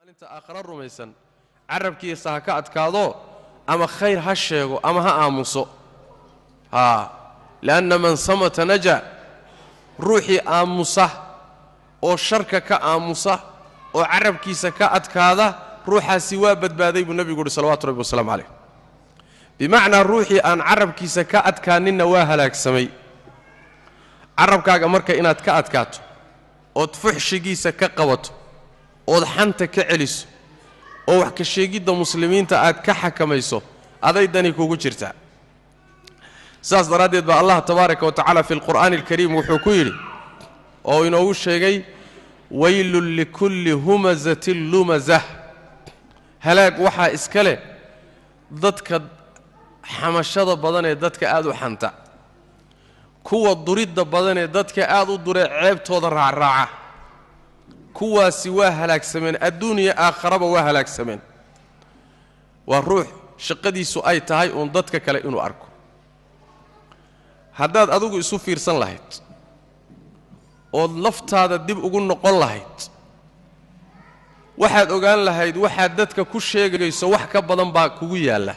maalinta aakhara rumaysan carabkiisa ha ka adkaado ama khayr ha sheego ama ha aamuso haa li'anna man samata naja ruuxii aamusa oo sharka ka aamusa oo carabkiisa ka adkaada ruuxaasi waa badbaaday buu nebigu uhi salawatu rabbi wasalaamu calayh bimacnaa ruuxii aan carabkiisa ka adkaaninna waa halaagsamay carabkaaga marka inaad ka adkaato ood fuxshigiisa ka qabato ood xanta ka celiso oo wax ka sheegidda muslimiinta aad ka xakamayso aday dani kugu jirtaa saas daraaddeed baa allah tabaaraka wa tacaala fi lqur'aani alkariim wuxuu ku yidhi oo inoogu sheegay weylun likulli humazatin lumazah halaag waxaa iska leh dadka xamashada badan ee dadka aad u xanta kuwa duridda badan ee dadka aad u duree ceebtooda raacraaca kuwaasi waa halaagsameen adduuniya aakharaba waa halaagsameen waa ruux shaqadiisu ay tahay uun dadka kale inuu arko haddaad adigu isu fiirsan lahayd ood laftaada dib ugu noqon lahayd waxaad ogaan lahayd waxaad dadka ku sheegayso wax ka badan baa kugu yaalla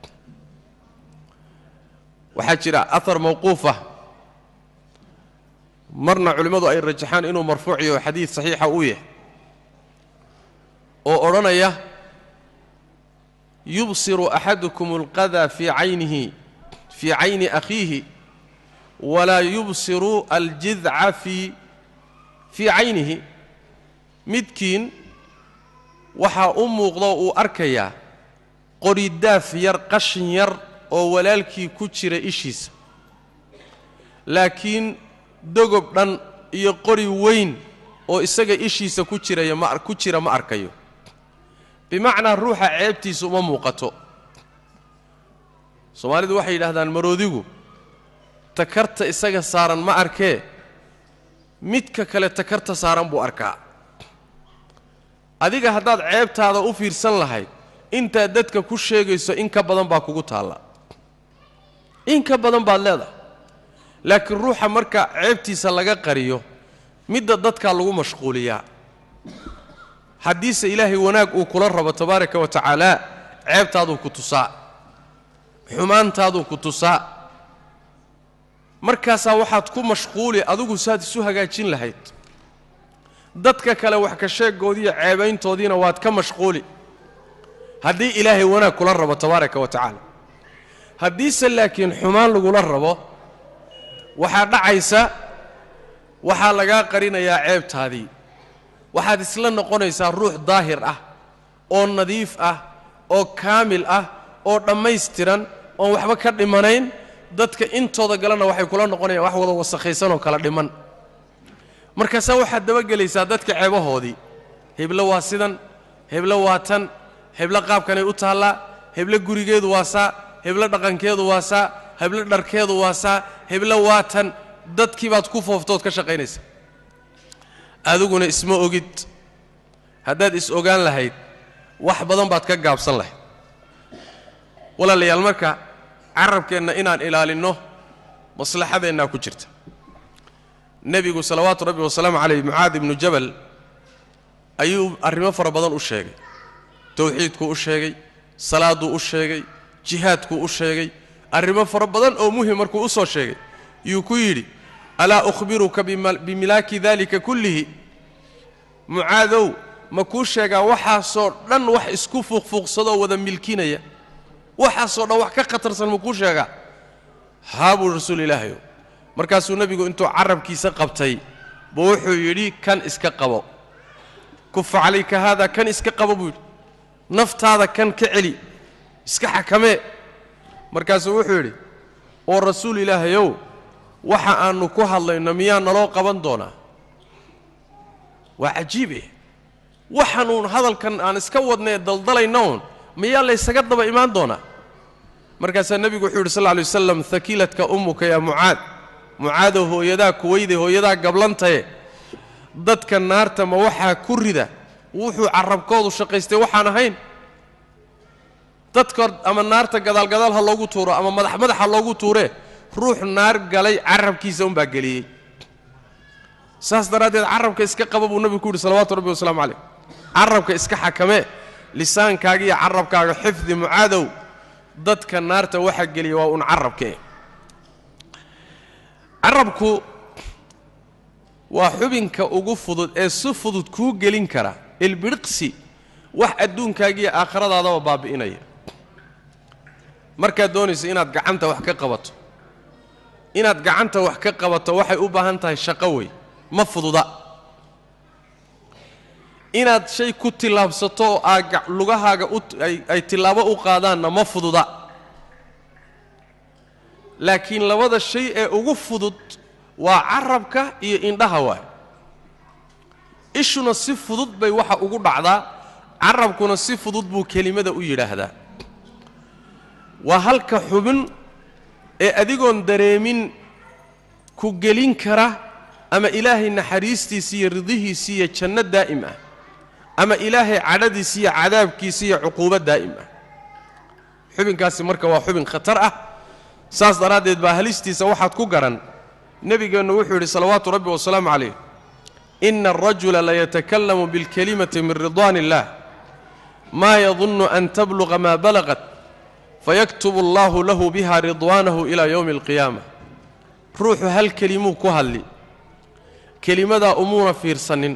waxaa jira ahar mawquufah marna culimmadu ay rajaxaan inuu marfuuc yaho xadiid saxiixa uu yahay oo odhanaya yubsiru axadukum alqadaa fii caynihi fii cayni akhiihi walaa yubsiru aljidca fii fii caynihi midkiin waxaa u muuqdo uu arkayaa qoridaaf yar qashin yar oo walaalkii ku jira ishiisa laakiin dogob dhan iyo qori weyn oo isaga ishiisa ku jiraya ma ku jira ma arkayo bimacnaa ruuxa ceebtiisa uma muuqato soomaalidu waxay yidhaahdaan maroodigu takarta isaga saaran ma arkee midka kale takarta saaran buu arkaa adiga haddaad ceebtaada u fiirsan lahayd intaad dadka ku sheegayso in ka badan baa kugu taalla in ka badan baad leedahay laakiin ruuxa marka ceebtiisa laga qariyo midda dadkaa lagu mashquuliyaa haddiise ilaahay wanaag uu kula rabo tabaaraka wa tacaala ceebtaaduu ku tusaa xumaantaaduu ku tusaa markaasaa waxaad ku mashquuli adigu saad isu hagaajin lahayd dadka kale wax ka sheegoodiiyo ceebayntoodiina waad ka mashquuli haddii ilaahay wanaag kula rabo tabaaraka wa tacaala haddiise laakiin xumaan lagula rabo waxaa dhacaysa waxaa lagaa qarinayaa ceebtaadii waxaad isla noqonaysaa ruux daahir ah oo nadiif ah oo kaamil ah oo dhammaystiran oon waxba ka dhimanayn dadka intooda galena waxay kula noqonayaan wax wada wasakhaysanoo kala dhiman markaasaa waxaad dabagelaysaa dadka ceebahoodii heblo waa sidan heblo waa tan heblo qaabkanay u taallaa heblo gurigeedu waa saa heblo dhaqankeedu waa saa heblo dharkeedu waa saa heblo waa tan dadkii baad ku fooftood ka shaqaynaysa adiguna isma ogid haddaad is ogaan lahayd wax badan baad ka gaabsan lahayd walaalayaal marka carabkeenna inaan ilaalinno maslaxadeennaa ku jirta nebigu salawaatu rabbi wasalaamu calayh mucaad ibnu jabal ayuu arrimo fara badan u sheegay towxiidkuu u sheegay salaaduu u sheegay jihaadkuu u sheegay arrimo fara badan oo muhim markuu u soo sheegay yuu ku yidhi alaa ukhbiruka bimilaaki dalika kullihi mucaadow ma kuu sheegaa waxaasoo dhan wax isku fuuqfuuqsadoo wada milkinaya waxaasoo dhan wax ka khatarsan ma kuu sheegaa haa buu rasuul ilaahayow markaasuu nebigu intuu carabkiisa qabtay buu wuxuu yidhi kan iska qabo kufa calayka haada kan iska qabo buu yidhi naftaada kan ka celi iska xakamee markaasuu wuxuu yidhi oo rasuul ilaahayow waxa aannu ku hadlayno miyaa naloo qaban doonaa waa cajiibe waxaanuun hadalkan aan iska wadnae daldalayna uun miyaa laysaga daba imaan doonaa markaasaa nebigu wuxuu yidhi sal lla alay wasalam hakiiladka ummuka yaa mucaad mucaadow hooyadaa kuweyday hooyadaa gablantaye dadka naarta ma waxaa ku rida wuxuu carabkoodu shaqaystay waxaan ahayn dadka ama naarta gadaalgadaal ha loogu tuuro ama madax madax ha loogu tuuree ruux naar galay carabkiisa unbaa geliyey saas daraaddeed carabka iska qaba buu nebigu ku yidhi salawaatu rabbi wasalaamu calayh carabka iska xakamee lisaankaaga iyo carabkaaga xifdi mucaadow dadka naarta waxa geliya waa uun carabkee carabku waa xubinka ugu fudud ee si fudud kuu gelin kara ilbidhiqsi wax adduunkaagiiyo aakhiradaadaba baabi'inaya markaad doonayso inaad gacanta wax ka qabato inaad gacanta wax ka qabato waxay u baahan tahay shaqo wey ma fududa inaad shay ku tillaabsato oo aad lugahaaga ay tillaabo u qaadaanna ma fududa laakiin labada shay ee ugu fudud waa carabka iyo indhaha waay ishuna si fudud bay waxa ugu dhacdaa carabkuna si fudud buu kelimada u yidhaahdaa waa halka xubin ee adigoon dareemin ku gelin kara ama ilaahay naxariistiisa iyo ridihiisa iyo janno daa'im ah ama ilaahay cadhadiisa iyo cadaabkiisa iyo cuquubo daa'im ah xubinkaasi marka waa xubin khatar ah saas daraaddeed baa halistiisa waxaad ku garan nebigeennu wuxuu yidhi salawaatu rabbi wasalaamu calayh ina alrajula layatakallamu bilkelimati min ridwaan illah maa yadunnu an tabluqa maa balaqat fayaktubu allahu lahu biha ridwaanahu ilaa yowmi alqiyaama ruuxu hal kelimuu ku hadli kelimadaa umuuna fiirsanin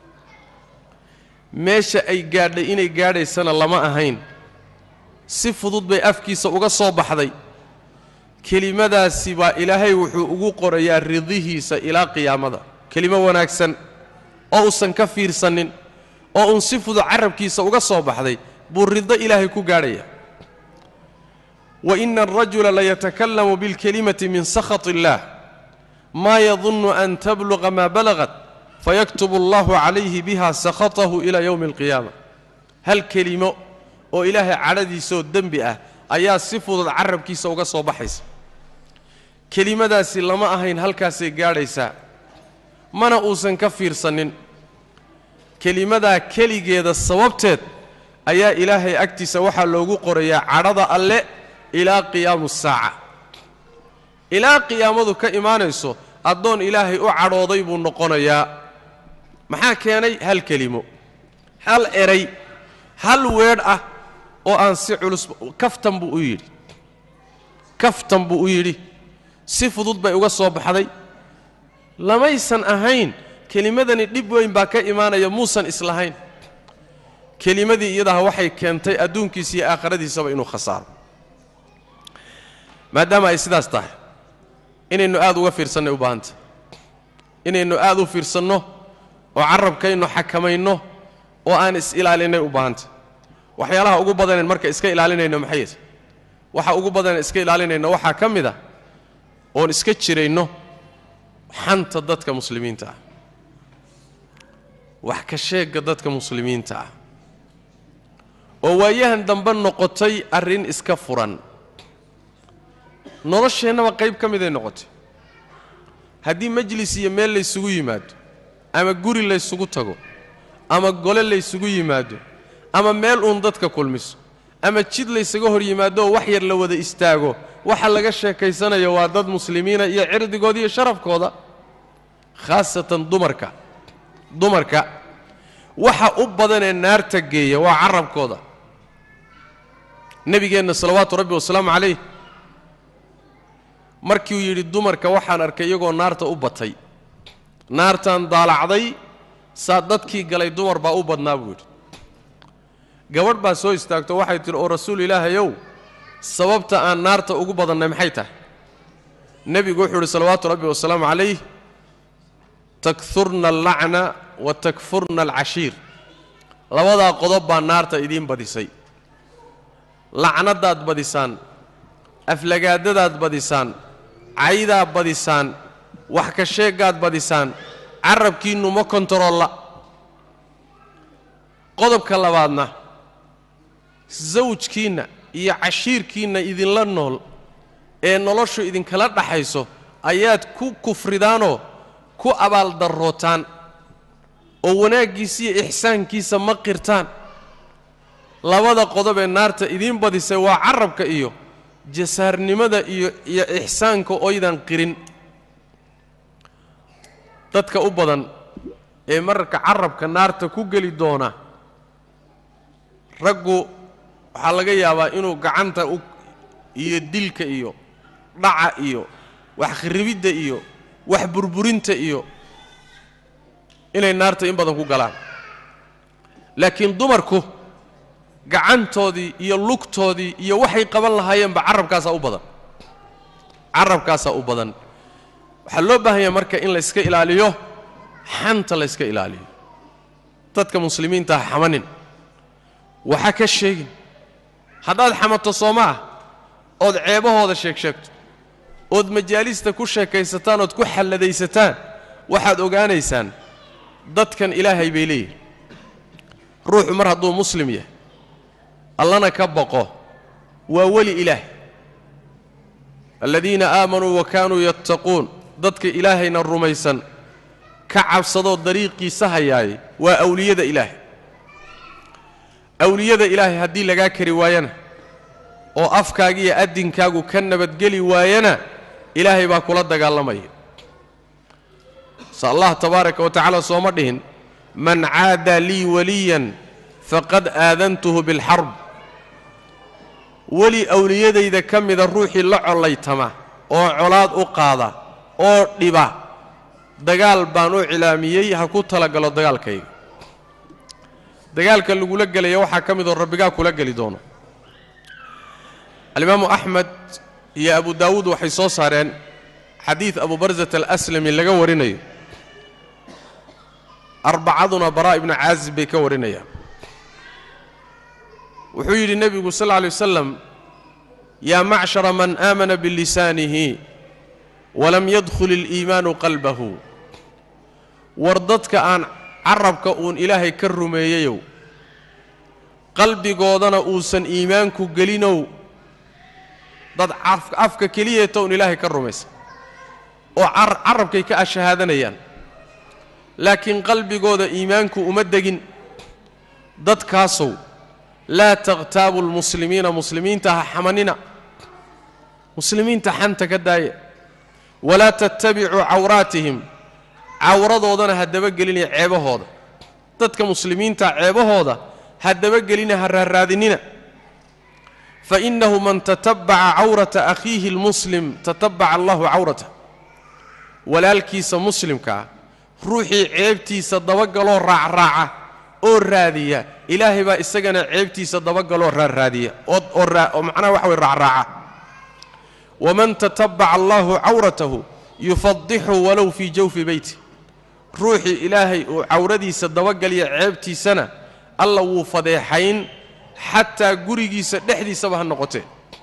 meesha ay gaadhay inay gaadhaysana lama ahayn si fudud bay afkiisa uga soo baxday kelimadaasi baa ilaahay wuxuu ugu qorayaa ridihiisa ilaa qiyaamada kelimo wanaagsan oo uusan ka fiirsanin oo uun si fudud carabkiisa uga soo baxday buu rido ilaahay ku gaadhaya wa ina alrajula layatakallamu bilkelimati min sakhat illaah maa yadunnu an tabluqa maa balaqat fayaktubu allahu calayhi biha sakhatahu ilaa yowmi alqiyaama hal kelimo oo ilaahay cadhadiisaoo dembi ah ayaa si fudud carabkiisa uga soo baxaysa kelimadaasi lama ahayn halkaasay gaadhaysaa mana uusan ka fiirsanin kelimadaa keligeeda sababteed ayaa ilaahay agtiisa waxaa loogu qorayaa cadhada alle ilaa qiyaamu saaca ilaa qiyaamadu ka imaanayso addoon ilaahay u cadhooday buu noqonayaa maxaa keenay hal kelimo hal eray hal weedh ah oo aan si culus kaftan buu u yidhi kaftan buu u yidhi si fudud bay uga soo baxday lamaysan ahayn kelimadani dhib weyn baa ka imaanaya muusan islahayn kelimadii iyadaha waxay keentay adduunkiisa iyo aakhiradiisaba inuu khasaaro maadaama ay sidaas tahay inaynu aad uga fiirsannay u baahantah inaynu aad u fiirsanno oo carabkaynu xakamayno oo aan is-ilaalinay u baahantah waxyaalaha ugu badanen marka iska ilaalinayno maxay yahay waxa ugu badanen iska ilaalinayno waxaa ka mid ah oon iska jirayno xanta dadka muslimiinta ah wax ka sheegga dadka muslimiinta ah oo waayahan dambe noqotay arrin iska furan nolosheennaba qayb ka miday noqotay haddii majlis iyo meel laysugu yimaado ama guri laysugu tago ama gole laysugu yimaado ama meel uun dadka kulmiso ama jid laysaga hor yimaado oo wax yar la wada istaago waxa laga sheekaysanayo waa dad muslimiina iyo cirdigooda iyo sharafkooda khaasatan dumarka dumarka waxa u badanee naarta geeya waa carabkooda nebigeenna salawaatu rabbi wasalaamu calayh markiuu yidhi dumarka waxaan arkay iyagoo naarta u batay naartaan daalacday saa dadkii galay dumar baa u badnaa buu yidhi gabadh baa soo istaagto waxay tidhi oo rasuul ilaahayow sababta aan naarta ugu badannay maxay tahay nebigu wuxuu yidhi salawaatu rabbi wasalaamu calayh takfurna allacna wa takfurna alcashiir labadaa qodob baa naarta idiin badisay lacnadaad badisaan aflagaadadaad badisaan caydaad badisaan wax ka sheegaad badisaan carabkiinnu ma kontarolla qodobka labaadna sawjkiinna iyo cashiirkiinna idinla nool ee noloshu idinkala dhaxayso ayaad ku kufridaanoo ku abaaldarrootaan oo wanaaggiisa iyo ixsaankiisa ma qirtaan labada qodob ee naarta idiin badisay waa carabka iyo jasaarnimada iyo iyo ixsaanka oydan qirin dadka u badan ee mararka carabka naarta ku geli doona raggu waxaa laga yaabaa inuu gacanta u iyo dilka iyo dhaca iyo wax kharibidda iyo wax burburinta iyo inay naarta in badan ku galaan laakiin dumarku gacantoodii iyo lugtoodii iyo waxay qaban lahaayeenba carabkaasaa u badan carabkaasaa u badan waxaa loo baahan yahay marka in layska ilaaliyo xanta layska ilaaliyo dadka muslimiinta ha xamanin waxa ka sheegin haddaad xamato soo ma ah ood ceebahooda sheeg sheegto ood majaalista ku sheekaysataan ood ku xalladaysataan waxaad ogaanaysaan dadkan ilaahay bay leeyihin ruuxu mar hadduu muslim yahay allana ka baqo waa weli ilaah aladiina aamanuu wa kaanuu yattaquun dadka ilaahayna rumaysan ka cabsadoo dariiqiisa hayaay waa awliyada ilaahay awliyada ilaahay haddii lagaa kari waayana oo afkaaga iyo addinkaagu ka nabadgeli waayana ilaahay baa kula dagaalamaya se allah tabaaraka wa tacaala sooma dhihin man caada lii waliyan faqad aadantuhu bilxarb weli awliyadayda ka mida ruuxii la collaytama oo colaad u qaada oo dhiba dagaal baan u cilaamiyey ha ku talagalo dagaalkayga dagaalka lagula gelaya waxaa ka midoo rabbigaa kula geli doono alimaamu axmed iyo abu daawuud waxay soo saareen xadiid abu barsat alaslami laga warinayo arbacaduna baraa ibnu caazib bay ka warinayaan wuxuu yidhi nebigu sal lla lay wasalam yaa macshara man aamana bilisaanihi walam yadkhul iliimaanu qalbahu war dadka aan carabka uun ilaahay ka rumeeyeyow qalbigoodana uusan iimaanku gelinow dad afka keliyeeta uun ilaahay ka rumaysan oo carabkay ka ashahaadanayaan laakiin qalbigooda iimaanku uma degin dadkaasow laa takhtaabu lmuslimiina muslimiinta ha xamanina muslimiinta xanta ka daaya walaa tattabicuu cawraatihim cawradoodana ha dabagelinaya ceebahooda dadka muslimiinta ceebahooda ha dabagelina ha raarraadinina fainahu man tatabbaca cawrata akhiihi lmuslim tatabbaca allahu cawratah walaalkiisa muslimkaa ruuxii ceebtiisa dabagaloo raacraaca oo raadiya ilaahay baa isagana ceebtiisa dabagaloo raarraadiya oo macnaha waxa way raacraaca waman tatabbaca allahu cawratahu yufadixu walow fii jawfi beyti ruuxii ilaahay uu cawradiisa dabagaliya ceebtiisana alla wuu fadeexayn xataa gurigiisa dhexdiisaba ha noqotee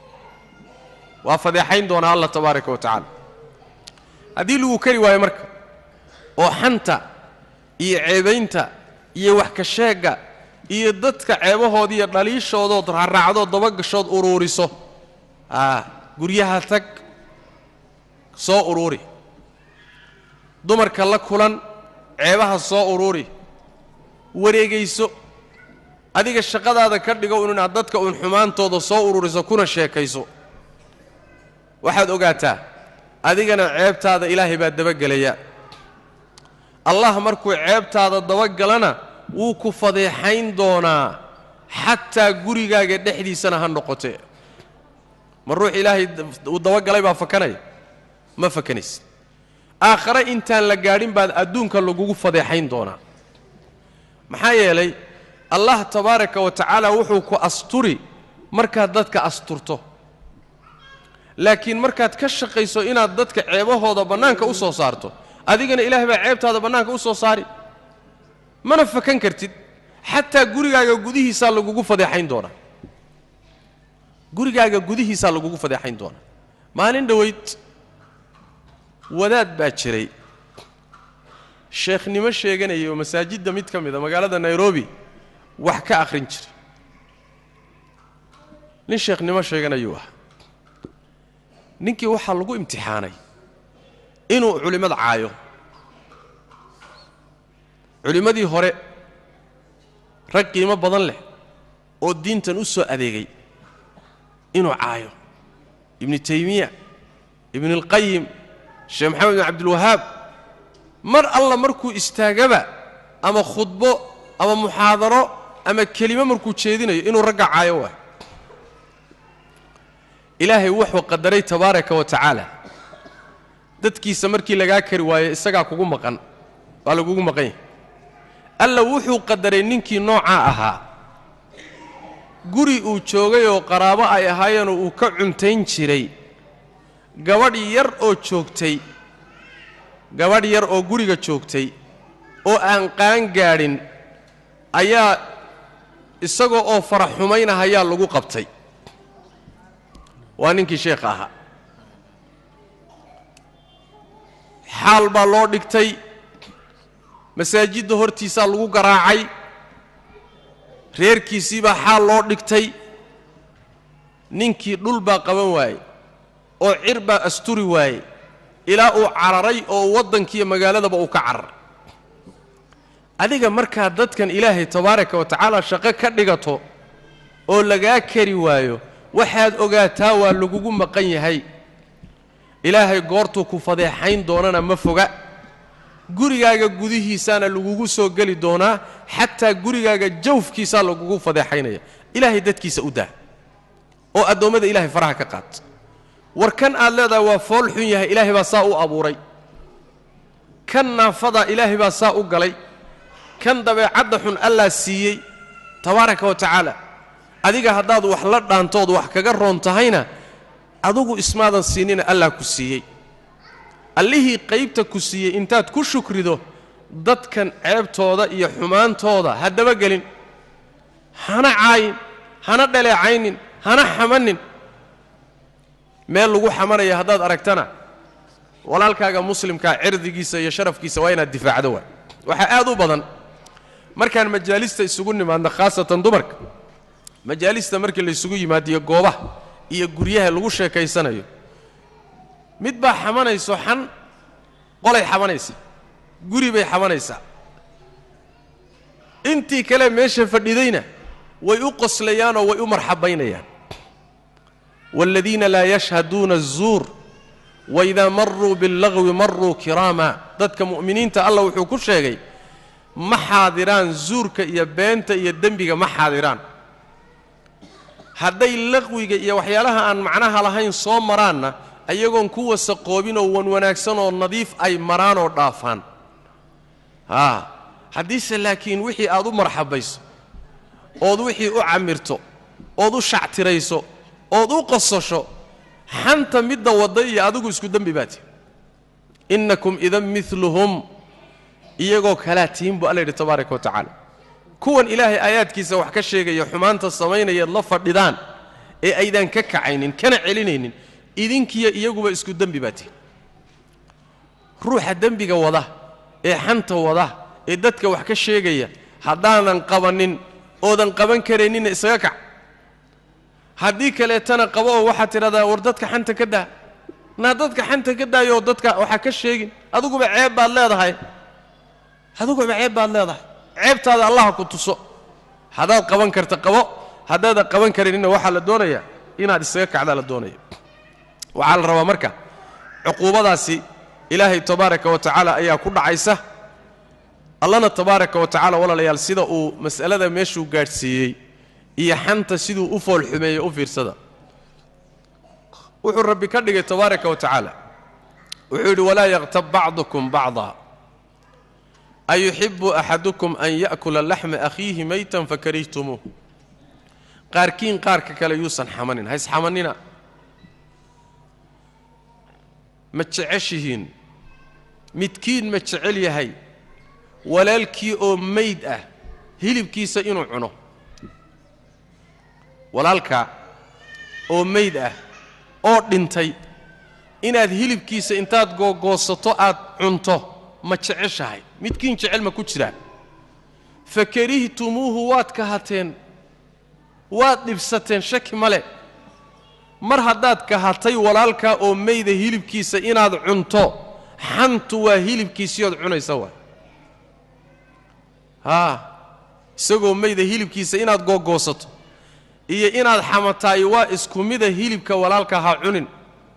waa fadeexayn doonaa allah tabaaraka wa tacaala haddii lagu kari waayo marka oo xanta iyo ceebaynta iyo wax ka sheegga iyo dadka ceebahooda iyo dhaliishoodood raaraacdood dabagashood uruuriso aa guryaha tag soo uruuri dumarka la kulan ceebaha soo uruuri wareegayso adiga shaqadaada ka dhigo un inaad dadka uun xumaantooda soo ururiso kuna sheekayso waxaad ogaataa adigana ceebtaada ilaahay baa dabagelaya allah markuu ceebtaada dabagalana wuu ku fadeexayn doonaa xataa gurigaaga dhexdiisana ha noqotee ma ruux ilaahay uu dabagalay baa fakanaya ma fakanaysa aakhare intaan la gaadhin baad adduunka lagugu fadeexayn doonaa maxaa yeelay allah tabaaraka wa tacaala wuxuu ku asturi markaad dadka asturto laakiin markaad ka shaqayso inaad dadka ceebahooda bannaanka u soo saarto adigana ilaahay baa ceebtaada bannaanka u soo saari mana fakan kartid xataa gurigaaga gudihiisaa lagugu fadeexayn doonaa gurigaaga gudihiisaa lagugu fadeexayn doonaa maalin dhoweyd wadaad baa jiray sheekhnimo sheeganayay oo masaajidda mid ka mida magaalada nairobi wax ka akhrin jiray nin sheekhnimo sheeganayuu ah ninkii waxaa lagu imtixaanay inuu culimmada caayo culimmadii hore rag qiimo badan leh oo diintan u soo adeegay inuu caayo ibnu taymiya ibnualqayim sheekh maxamed bin cabdilwahaab mar alla markuu istaagaba ama khudbo ama muxaadaro ama kelimo markuu jeedinayo inuu ragga caayo waay ilaahay wuxuu qadaray tabaaraka wa tacaala dadkiisa markii lagaa kari waayo isagaa kugu maqan waa lagugu maqan yahay alla wuxuu qadaray ninkii noocaa ahaa guri uu joogay oo qaraabo ay ahaayeenoo uu ka cuntayn jiray gabadh yar oo joogtay gabadh yar oo guriga joogtay oo aan qaan gaadhin ayaa isagoo oo farax xumaynahayaa lagu qabtay waa ninkii sheekha ahaa xaal baa loo dhigtay masaajidda hortiisaa lagu garaacay reerkiisii baa xaal loo dhigtay ninkii dhul baa qaban waayey oo cir baa asturi waayey ilaa uu cararay oo waddankiiyo magaaladaba uu ka cararay adiga markaa dadkan ilaahay tabaaraka wa tacaala shaqo ka dhigato oo lagaa kari waayo waxaad ogaataa waa lagugu maqan yahay ilaahay goortuu ku fadeexayn doonana ma foga gurigaaga gudihiisaana lagugu soo geli doonaa xataa gurigaaga jawfkiisaa lagugu fadeexaynaya ilaahay dadkiisa u daa oo addoommada ilaahay faraha ka qaad war kan aad leedahay waa fool xun yahay ilaahay baa saa u abuuray kan naafadaa ilaahay baa saa u galay kan dabeecadda xun allaa siiyey tabaaraka wa tacaala adiga haddaad wax la dhaantood wax kaga roon tahayna adugu ismaadan siinina allah ku siiyey allihii qaybta ku siiyey intaad ku shukrido dadkan ceebtooda iyo xumaantooda ha dabagelin hana caayin hana dhaleecaynin hana xamanin meel lagu xamanaya haddaad aragtana walaalkaaga muslimkaa cirdigiisa iyo sharafkiisa waa inaad difaacdo waay waxaa aad u badan markaan majaalista isugu nimaadno khaasatan dumarka majaalista markii laysugu yimaadiyo goobaha iyo guryaha lagu sheekaysanayo mid baa xamanayso xan qolay xamanaysa guri bay xamanaysaa intii kale meesha fadhidayna way u qoslayaanoo way u marxabaynayaan waaladiina laa yashhaduuna aلzuur waidaa maruu biاllagwi maruu kiraama dadka mu'miniinta allah wuxuu ku sheegay ma xaadiraan zuurka iyo beenta iyo dembiga ma xaadiraan hadday laqwiga iyo waxyaalaha aan macnaha lahayn soo maraanna ayagoon ku wasaqoobinoo wan wanaagsan oo nadiif ay maraan oo dhaafaan haa haddiise laakiin wixii aad u marxabayso ood wixii u camirto ood u shactirayso ood u qosasho xanta midda wadda iyo adigu isku dembi baati innakum idan miluhum iyagoo kalaa tihin buu alla yidhi tabaaraka wa tacaala kuwan ilaahay aayaadkiisa wax ka sheegaya xumaanta samaynayaed la fadhidaan ee aydaan ka kacaynin kana celinaynin idinkiyo iyaguba isku dembi baa tihin ruuxa dembiga wada ee xanta wada ee dadka wax ka sheegaya haddaanan qabannin oodan qaban karayninna isaga kac haddii kaleetana qabo oo waxaad tidhahdaa war dadka xanta ka daa naa dadka xanta ka daayoo dadka waxa ka sheegin adiguba ceeb baad leedahay adiguba ceeb baad leedahay ceebtaada allaha ku tuso haddaad qaban karta qabo haddaadan qaban karinina waxaa la doonayaa inaad isaga kacdaa la doonaya waxaa la rabaa marka cuquubadaasi ilaahay tabaaraka wa tacaala ayaa ku dhacaysa allana tabaaraka wa tacala walaalayaal sida uu mas'alada meeshuu gaadhsiiyey iyo xanta siduu u foolxumeeyey u fiirsada wuxuu rabbi ka dhigay tabaaraka wa tacaala wuxuu yidhi walaa yaktab bacdukum bacda ayuxibu axadukum an ya'kula laxma akhiihi maytan fakarihtumuuh qaarkiin qaarka kale yuusan xamanin hays xamanina ma jeceshihiin midkiin ma jecel yahay walaalkii oo mayd ah hilibkiisa inuu cuno walaalka oo mayd ah oo dhintay inaad hilibkiisa intaad googoosato aad cunto ma jeceshahay midkiin jecel ma ku jiraa fa karihtumuuhu waad kahateen waad dhibsateen shaki male mar haddaad kahatay walaalkaa oo mayda hilibkiisa inaad cunto xantu waa hilibkiisiyood cunaysa waay haa isagoo mayda hilibkiisa inaad googoosato iyo inaad xamataay waa isku mida hilibka walaalka ha cunin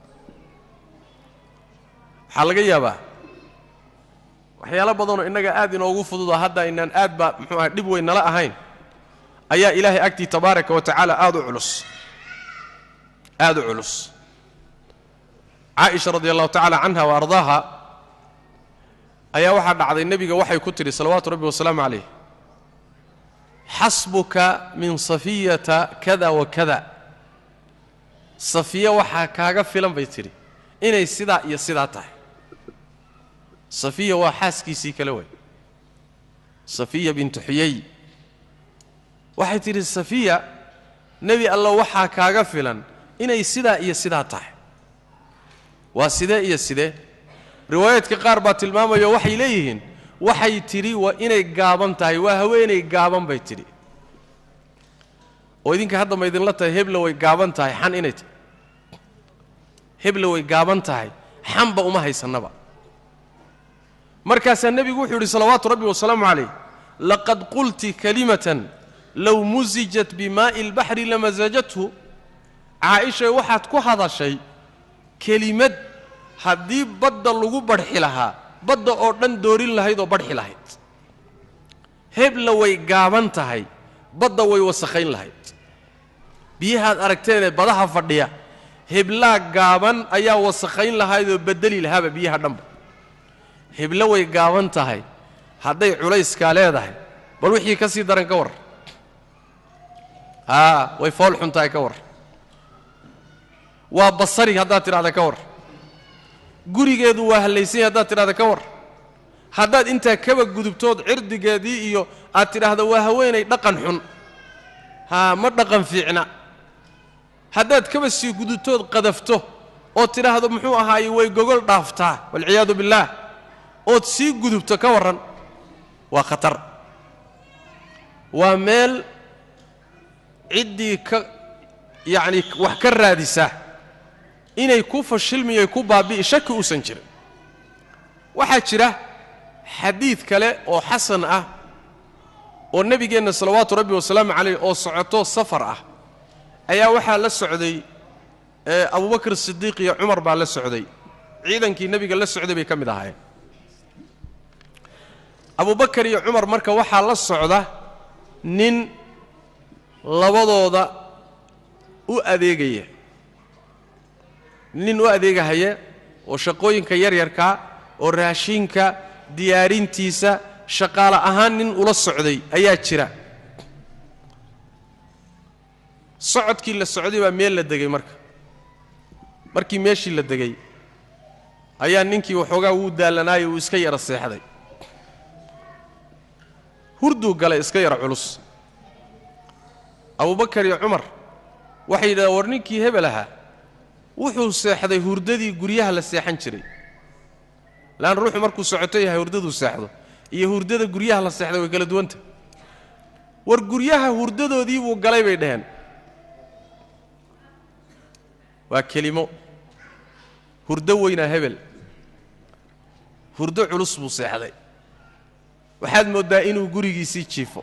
waxaa laga yaabaa waxyaalo badanoo innaga aad inoogu fududa hadda aynaan aad baa muxuu aha dhib weyn nala ahayn ayaa ilaahay agtii tabaaraka wa tacaala aada u culus aada u culus caaisha radi allahu tacaala canha wa ardaaha ayaa waxaa dhacday nebiga waxay ku tidhi salawaatu rabbi wasalaamu calayh xasbuka min safiyata kada wa kada safiya waxaa kaaga filan bay tidhi inay sidaa iyo sidaa tahay safiya waa xaaskiisii kale way safiya bintu xuyay waxay tidhi safiya nebi alla waxaa kaaga filan inay sidaa iyo sidaa tahay waa sidee iyo sidee riwaayaadka qaar baa tilmaamayo waxay leeyihiin waxay tidhi waa inay gaaban tahay waa haweenay gaaban bay tidhi oo idinka hadda ma idinla tahay hebla way gaaban tahay xan inay tahay hebla way gaaban tahay xanba uma haysannaba markaasaa nebigu wuxuu yidhi salawaatu rabbi wasalaamu calayh laqad qulti kalimatan low musijat bimaa'i albaxri lamasajathu caaishay waxaad ku hadashay kelimad haddii badda lagu badhxi lahaa badda oo dhan doorin lahayd oo badhxi lahayd hebla way gaaban tahay badda way wasakhayn lahayd biyahaad aragteenee badaha fadhiya heblaa gaaban ayaa wasakhayn lahayd oo beddeli lahaaba biyaha dhanba heblo way gaaban tahay hadday culayskaa leedahay bal wixii ka sii daran ka war haa way fool xun tahay ka war waa basari haddaad tidhahda ka war gurigeedu waa hallaysanya haddaad tidhahda ka war haddaad intaa kaba gudubtood cirdigeedii iyo aad tidhaahda waa haweenay dhaqan xun haa ma dhaqan fiicna haddaad kaba sii gudubtood qadafto ood tidhaahdo muxuu ahaaye way gogol dhaaftaa walciyaadu billaah ood sii gudubto ka warran waa khatar waa meel ciddii ka yacni wax ka raadisa inay ku fashilmiyo ku baabi'i shaki uusan jirin waxaa jira xadiid kale oo xasan ah oo nebigeenna salawaatu rabbi wasalaamu calayh oo socoto safar ah ayaa waxaa la socday abubakr sidiiq iyo cumar baa la socday ciidankii nebiga la socday bay ka mid ahaayeen abubakar iyo cumar marka waxaa la socda nin labadooda u adeegaya nin u adeegahaya oo shaqooyinka yaryarkaa oo raashinka diyaarintiisa shaqaale ahaan nin ula socday ayaa jira socodkii la socday baa meel la degay marka markii meeshii la degay ayaa ninkii waxoogaa wuu daallanaayo uu iska yara seexday hurduu galay iska yara culus abubakar iyo cumar waxay yidhahdeen war ninkii hebel ahaa wuxuu seexday hurdadii guryaha la seexan jiray laanna ruuxu markuu socoto yahay hurdaduu seexdo iyo hurdada guryaha la seexday way kala duwanta war guryaha hurdadoodii buu galay bay dhaheen waa kelimo hurdo weynaa hebel hurdo culus buu seexday waxaad mooddaa inuu gurigiisii jiifo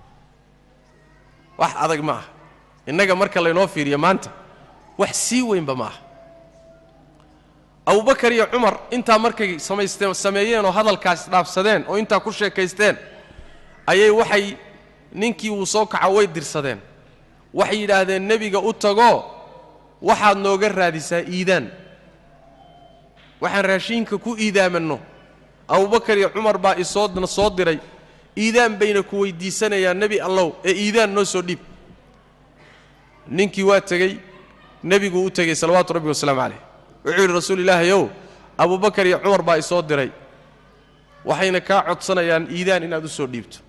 wax adag ma aha innaga marka laynoo fiiriyo maanta wax sii weynba ma aha abubakar iyo cumar intaa markay samaysteen sameeyeen oo hadalkaas dhaafsadeen oo intaa ku sheekaysteen ayay waxay ninkii wuu soo kaco way dirsadeen waxay yidhaahdeen nebiga u tagoo waxaad nooga raadisaa iidaan waxaan raashiinka ku iidaamanno abubakar iyo cumar baa isoo soo diray iidaan bayna ku weyddiisanayaan nebi allow ee iidaan noo soo dhiib ninkii waa tegey nebiguu u tegey salawaatu rabbi wasalaamu calayh wuxuu yidhi rasuul ilaahayow abubakar iyo cumar baa isoo diray waxayna kaa codsanayaan iidaan inaad u soo dhiibto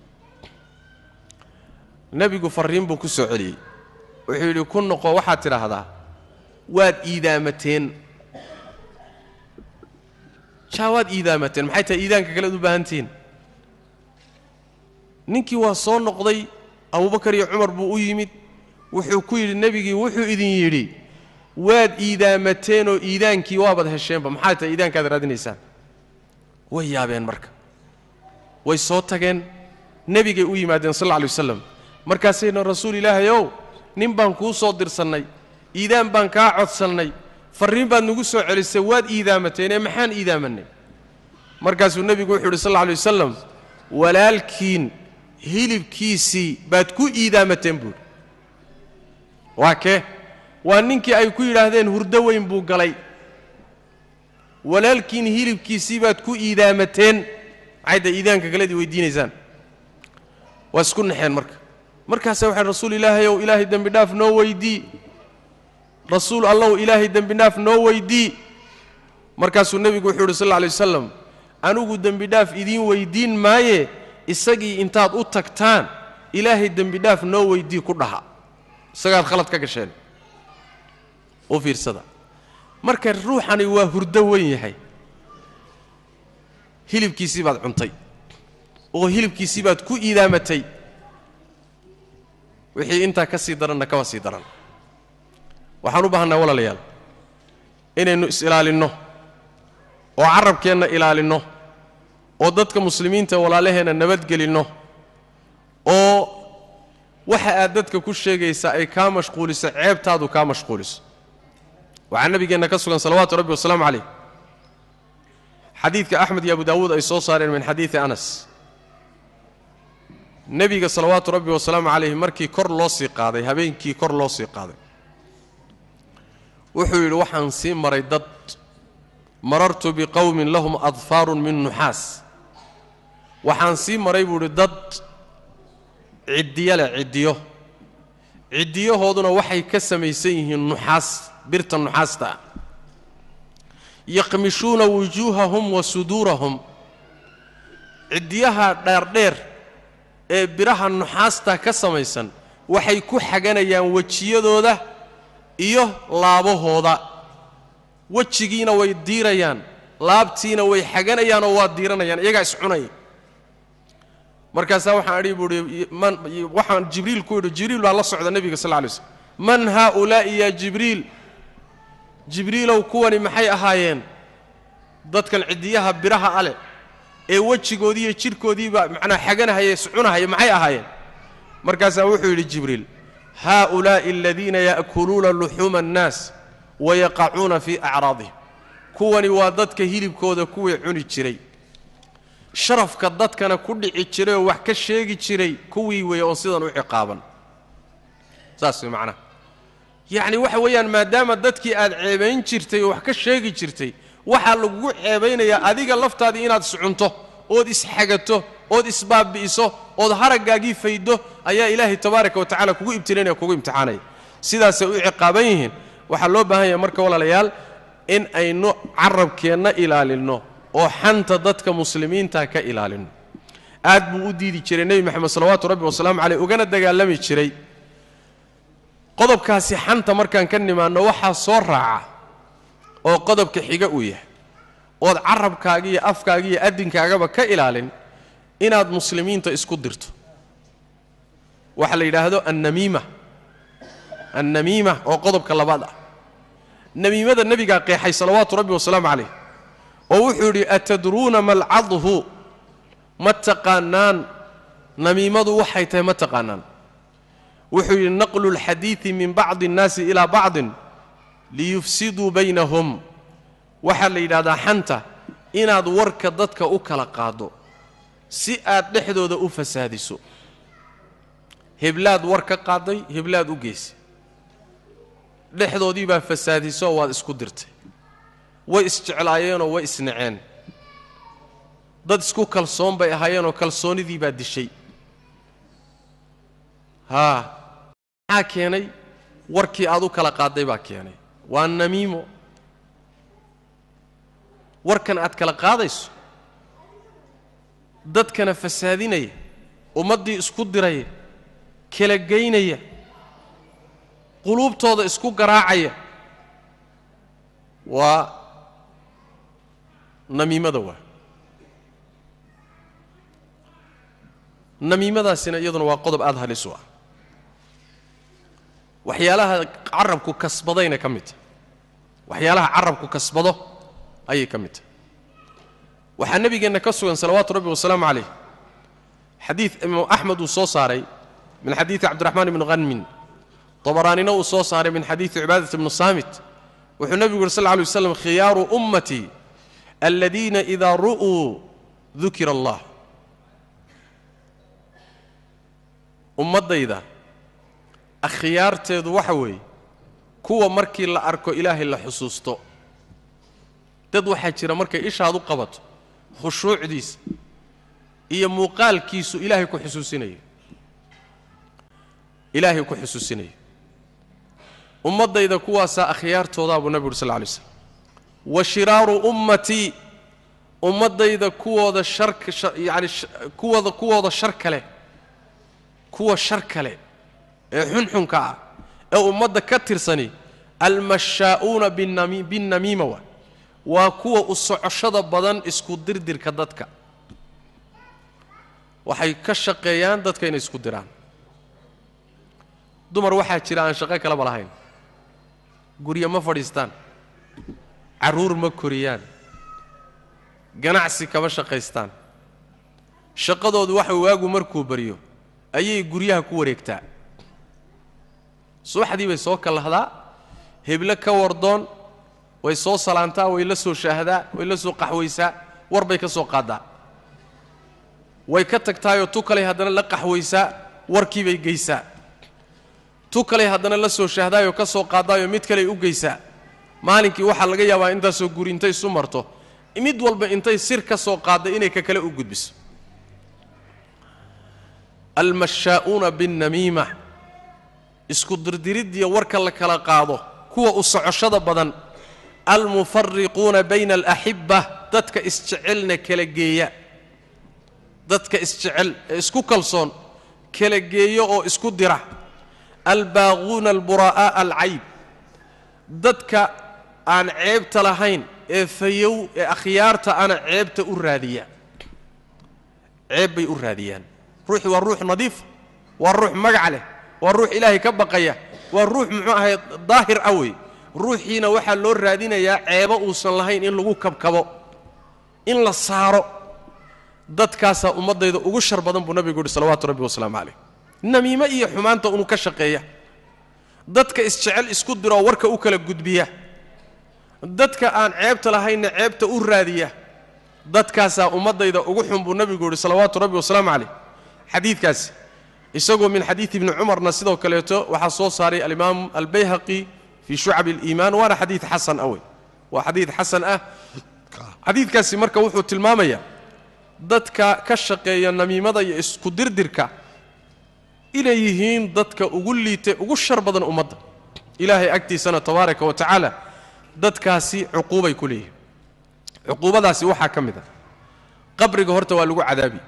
nebigu farriin buu ku soo celiyey wuxuu yidhi ku noqo waxaad tidhaahdaa waad iidaamateen jaa waad iidaamateen maxay tahay iidaanka kalead u baahantihiin ninkii waa soo noqday abubakar iyo cumar buu u yimid wuxuu ku yidhi nebigii wuxuu idin yidhi waad iidaamateenoo iidaankii waabad hesheenba maxaa tahay iidaankaad raadinaysaan way yaabeen marka way soo tageen nebigay u yimaadeen sal alla alay wasalam markaasayna rasuul ilaahayow nin baan kuu soo dirsannay iidaan baan kaa codsannay farriin baad nagu soo celisay waad iidaamateen ee maxaan iidaamanay markaasuu nebigu wuxuu yidhi sal alla alay wasalam walaalkiin hilibkiisii baad ku iidaamateen buuhi waa kee waa ninkii ay ku yidhaahdeen hurdo weyn buu galay walaalkiin hilibkiisii baad ku iidaamateen maxay da iidaanka kaledii weydiinaysaan waa isku naxeen marka markaasa waxay rasuul ilaahay ow ilaahay dembi dhaaf noo weydii rasuul allow ilaahay dembi dhaaf noo weydii markaasuu nebigu wuxuu yidhi sal alla alay wasalam anigu dembi dhaaf idiin weydiin maaye isagii intaad u tagtaan ilaahay dembi dhaaf noo weydii ku dhaha isagaad khalad ka gasheen u fiirsada marka ruuxani waa hurdo weyn yahay hilibkiisii baad cuntay oo hilibkiisii baad ku iidaamatay wixii intaa ka sii daranna kaba sii daran waxaan u baahannaha walaalayaal inaynu is-ilaalinno oo carabkeenna ilaalinno oo dadka muslimiinta walaalaheenna nabadgelinno oo waxa aad dadka ku sheegaysaa ay kaa mashquuliso ceebtaadu kaa mashquuliso waxaa nabigeenna ka sugan salawaatu rabbi wasalaamu calayh xadiidka axmed iyo abu daawuud ay soo saareen min xadiidi anas nebiga salawaatu rabbi wasalaamu calayh markii kor loo sii qaaday habeenkii kor loo sii qaaday wuxuu yidhi waxaan sii maray dad marartu biqowmin lahum adfaarun min nuxaas waxaan sii maray buu idhi dad ciddiyo leh ciddiyo ciddiyahooduna waxay ka samaysan yihiin nuxaas birta nuxaasta ah yaqmishuuna wujuuhahum wa suduurahum ciddiyaha dheerdheer ee biraha nuxaasta ka samaysan waxay ku xaganayaan wejiyadooda iyo laabahooda wejigiina way diirayaan laabtiina way xaganayaan oo waa diiranayaan iyagaa iscunaya markaasaa waxaan adhi buuhi man waxaan jibriil ku yidhi jibriil baa la socda nebiga sal lla lay slm man haaulaa'i yaa jibriil jibriilow kuwani maxay ahaayeen dadkan ciddiyaha biraha ale ee wejigoodii iyo jidhkoodiiba macnaa xaganahaya iscunahaya maxay ahaayeen markaasaa wuxuu yidhi jibriil haaulaa'i aladiina ya'kuluuna luxuuma annaas wayaqacuuna fii acraadihim kuwani waa dadka hilibkooda kuwii cuni jiray sharafka dadkana ku dhici jiray oo wax ka sheegi jiray kuwii weeye oon sidan u ciqaaban saas way macnaha yacni waxa weeyaan maadaama dadkii aad ceebayn jirtay oo wax ka sheegi jirtay waxaa lagugu ceebaynayaa adiga laftaadii inaad iscunto ood isxagato ood isbaabbi'iso ood haraggaagii faydo ayaa ilaahay tabaaraka wa tacala kugu ibtilaynaya kugu imtixaanaya sidaasay u ciqaaban yihiin waxaa loo baahan yahay marka walaalayaal in aynu carabkeenna ilaalinno oo xanta dadka muslimiinta ka ilaalinno aad buu u diidi jiray nebi moxamed salawaatu rabbi wasalaamu caleyh ugana dagaalami jiray qodobkaasi xanta markaan ka nimaanno waxaa soo raaca oo qodobka xiga uu yahay ood carabkaaga iyo afkaaga iyo adinkaagaba ka ilaalin inaad muslimiinta isku dirto waxaa la yidhaahdo annamiima annamiima oo qodobka labaad ah namiimada nebigaa qeexay salawaatu rabbi wasalaamu calayh oo wuxuu yidhi atadruuna malcadhu ma taqaanaan namiimadu waxay tahay ma taqaanaan wuxuu yidhi naqlu اlxadiidi min bacdi اnnaasi ilaa bacdin liyufsiduu baynahum waxaa la yidhahdaa xanta inaad warka dadka u kala qaaddo si aad dhexdooda u fasaadiso heblaad war ka qaaday heblaad u geysay dhexdoodii baa fasaadiso waad isku dirtay way isjeclaayeenoo way isnaceen dad isku kalsoon bay ahaayeenoo kalsoonnidii baa dishay haa maxaa keenay warkii aad u kala qaadday baa keenay waa namiimo warkan aad kala qaadayso dadkana fasaadinaya ummaddii isku diraya kala geynaya quluubtooda isku garaacaya waa namiimada waa namiimadaasina iyaduna waa qodob aada halis u ah waxyaalaha carabku kasbadayna ka mid tahay waxyaalaha carabku kasbado ayay ka mid tahay waxaa nebigeenna ka sugan salawaatu rabbi wasalaamu calayh xadiid imaam axmed uu soo saaray min xadiidi cabdiraxmaan ibni hanmin dabaraanina uu soo saaray min xadiidi cibaadat ibni saamit wuxuu nebigu yuri sal lla alay waslam khiyaaru ummatii aladiina idaa ru'uu dukira allah ummaddayda akhyaarteedu waxa weeye kuwa markii la arko ilaahay la xusuusto dad waxaa jira markay ishaad u qabato khushuucdiisa iyo muuqaalkiisu ilaahay ku xusuusinayo ilaahay ku xusuusinayo ummaddayda kuwaasaa akhyaartoodaa buu nabi uri sal lla lay slam wa shiraaru ummatii ummaddayda kuwooda sharka yacani kuwooda kuwooda shar kale kuwa shar kale ee xunxunka ah ee ummadda ka tirsani almashaa'uuna binami binnamiima waa waa kuwa u socoshada badan isku dirdirka dadka waxay ka shaqeeyaan dadka inay isku diraan dumar waxaa jira aan shaqo kaleba lahayn guryo ma fadhiistaan carruur ma koriyaan ganacsi kama shaqaystaan shaqadoodu waxa waagu markuu baryo ayay guryaha ku wareegtaa subaxdii bay soo kallahdaa heble ka wardoon way soo salaantaa way la soo shaahdaa way la soo qaxwaysaa war bay ka soo qaaddaa way ka tagtaayoo tu kaley haddana la qaxwaysaa warkii bay geysaa tu kaley haddana la soo shaahdaayoo ka soo qaaddaayoo mid kaley u geysaa maalinkii waxaa laga yaabaa intaasoo guri intay isu marto mid walba intay sir ka soo qaadday inay ka kale u gudbiso almashaa'uuna binnamiima isku dirdiriddiya warka la kala qaado kuwa u socoshada badan almufariquuna bayna alaxibba dadka isjecelna kala geeya dadka isjecel ee isku kalsoon kala geeyo oo isku dira albaaquuna alburaa'aa'a alcayb dadka aan ceebta lahayn ee fayow ee akhyaarta ana ceebta u raadiya ceeb bay u raadiyaan ruuxi waa ruux nadiif waa ruux magac leh waa ruux ilaahay ka baqaya waa ruux muxuu ahay daahir ah wey ruuxiina waxaa loo raadinayaa ceebo uusan lahayn in lagu kabkabo in la saaro dadkaasaa ummaddayda ugu shar badan buu nabigu yidhi salawaatu rabbi wasalaamu calayh namiime iyo xumaanta unuu ka shaqeeya dadka isjecel isku diroo warka u kala gudbiya dadka aan ceebta lahaynna ceebta u raadiya dadkaasaa ummaddayda ugu xun buu nabigu yidhi salawaatu rabbi wasalaamu calayh xadiidkaasi isagoo min xadiidi ibni cumarna sidoo kaleeto waxaa soo saaray alimaam albayhaqi fii shucabi aliimaan waana xadiid xasan ah wey waa xadiid xasan ah xadiidkaasi marka wuxuu tilmaamayaa dadka ka shaqeeya namiimada iyo isku dirdirka inay yihiin dadka ugu liitay ugu shar badan ummadda ilaahay agtiisana tabaaraka wa tacaala dadkaasi cuquubay ku leeyihin cuquubadaasi waxaa ka mid a qabriga horta waa lagu cadaabi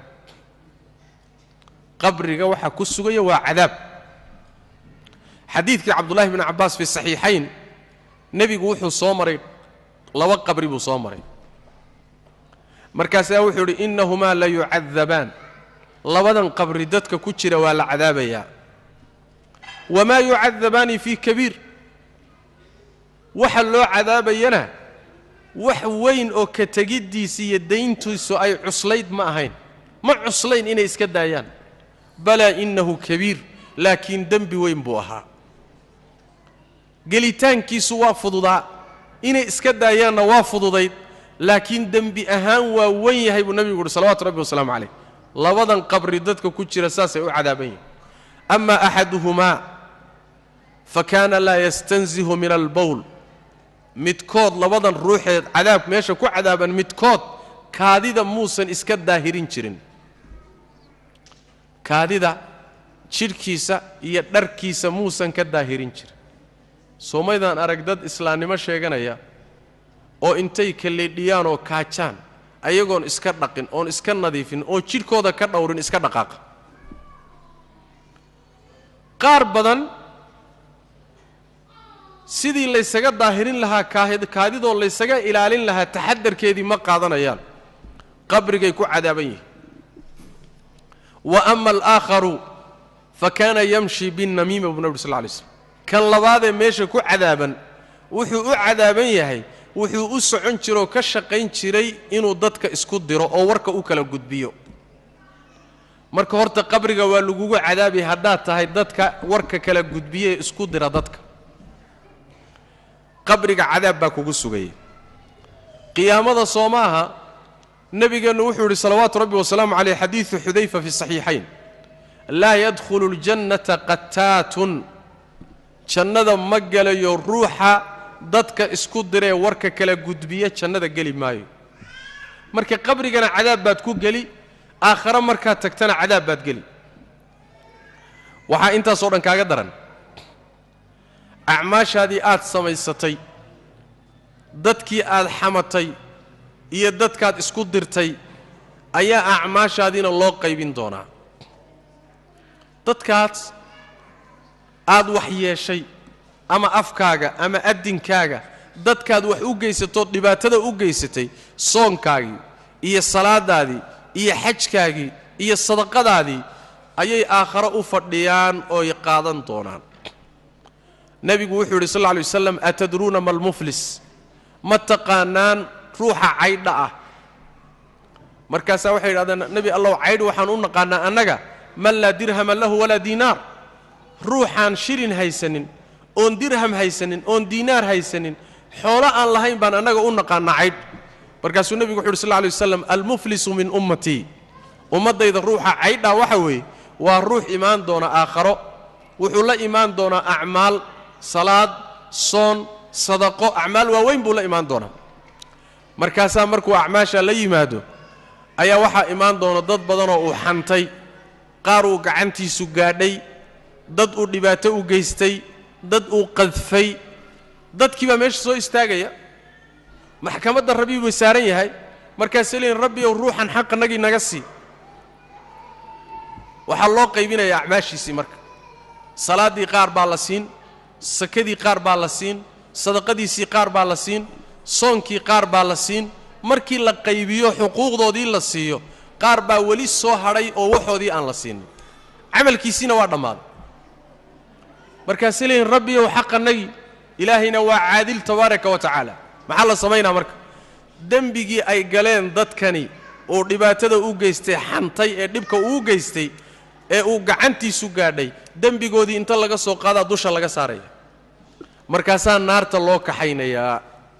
qabriga waxaa ku sugaya waa cadaab xadiidkii cabdullahi bni cabbaas fi saxiixayn nebigu wuxuu soo maray laba qabri buu soo maray markaasaa wuxuu idhi innahumaa la yucadabaan labadan qabri dadka ku jira waa la cadaabayaa wamaa yucadabaani fii kabiir waxa loo cadaabayana wax weyn oo ka tegiddiisa iyo dayntiisu ay cuslayd ma ahayn ma cuslayn inay iska daayaan balaa innahu kabiir laakiin dembi weyn buu ahaa gelitaankiisu waa fududaa inay iska daayaanna waa fududayd laakiin dembi ahaan waa wen yahay buu nebigu uhi salawatu rabbi wasalaamu calayh labadan qabri dadka ku jira saasay u cadaaban yihin ama axaduhumaa fa kaana laa yastanzihu min albowl midkood labadan ruuxeed cadaab meesha ku cadaaban midkood kaadida muusan iska daahirin jirin kaadida jidhkiisa iyo dharkiisa muusan ka daahirin jirin soomaydaan arag dad islaamnimo sheeganaya oo intay kalleedhiyaan oo kaajaan ayagoon iska dhaqin oon iska nadiifin oo jidhkooda ka dhowrin iska dhaqaaqa qaar badan sidii laysaga daahirin lahaa kaadidoo laysaga ilaalin lahaa taxadarkeedii ma qaadanayaan qabrigay ku cadaaban yihiin wa ama alaakharu fa kaana yamshi binnamiima buu nabi ur sal lay slm kan labaadee meesha ku cadaaban wuxuu u cadaaban yahay wuxuu u socon jiroo ka shaqayn jiray inuu dadka isku diro oo warka u kala gudbiyo marka horta qabriga waa lagugu cadaabi haddaad tahay dadka warka kala gudbiyaee isku dira dadka qabriga cadaab baa kugu sugaya qiyaamada soo maaha nebigeennu wuxuu yidhi salawaatu rabbi wasalaamu caleyh xadiidu xudayfa fi saxiixayn laa yadkhulu اljannata qataatun jannada ma gelayo ruuxa dadka isku diree warka kala gudbiya jannada geli maayo marka qabrigana cadaab baad ku geli aakhare markaad tagtana cadaab baad geli waxaa intaasoo dhan kaaga daran acmaashaadii aad samaysatay dadkii aad xamatay iyo dadkaad isku dirtay ayaa acmaashaadiina loo qaybin doonaa dadkaas aad wax yeeshay ama afkaaga ama addinkaaga dadkaad wax u geysatood dhibaatada u geysatay soonkaagii iyo salaadaadii iyo xajkaagii iyo sadaqadaadii ayay aakhare u fadhiyaan ooy qaadan doonaan nebigu wuxuu yidhi sal lla lay waslam atadruuna ma almuflis ma taqaanaan ruuxa caydha ah markaasaa waxay yidhahdeen nebi allow caydh waxaan u naqaanaa annaga man laa dirhama lahu walaa diinaar ruuxaan shilin haysanin oon dirham haysanin oon diinaar haysanin xoolo aan lahayn baan annaga u naqaanaa caydh markaasuu nebigu wuxu uhi sal lla lay waslam almuflisu min ummatii ummaddayda ruuxa caydhaa waxa weeye waa ruux imaan doona aakharo wuxuu la imaan doonaa acmaal salaad soon sadaqo acmaal waaweyn buu la imaan doonaa markaasaa markuu acmaashaa la yimaado ayaa waxaa imaan doona dad badanoo uu xantay qaar uu gacantiisu gaadhay dad uu dhibaato u geystay dad uu qadfay dadkii baa meesha soo istaagaya maxkamadda rabbi buu saaran yahay markaasay leeyiin rabbi ow ruuxan xaqanagii naga sii waxaa loo qaybinayaa acmaashiisii marka salaaddii qaar baa la siin sakadii qaar baa la siin sadaqadiisii qaar baa la siin soonkii qaar baa la siin markii la qaybiyo xuquuqdoodii la siiyo qaar baa weli soo hadhay oo waxoodii aan la siinin camalkiisiina waa dhammaaday markaasay leeyihin rabbiyow xaqannagii ilaahayna waa caadil tabaaraka wa tacaala maxaa la samaynaa marka dembigii ay galeen dadkani uu dhibaatada u geystay xantay ee dhibka uu geystay ee uu gacantiisu gaadhay dembigoodii inta laga soo qaadaa dusha laga saaraya markaasaa naarta loo kaxaynayaa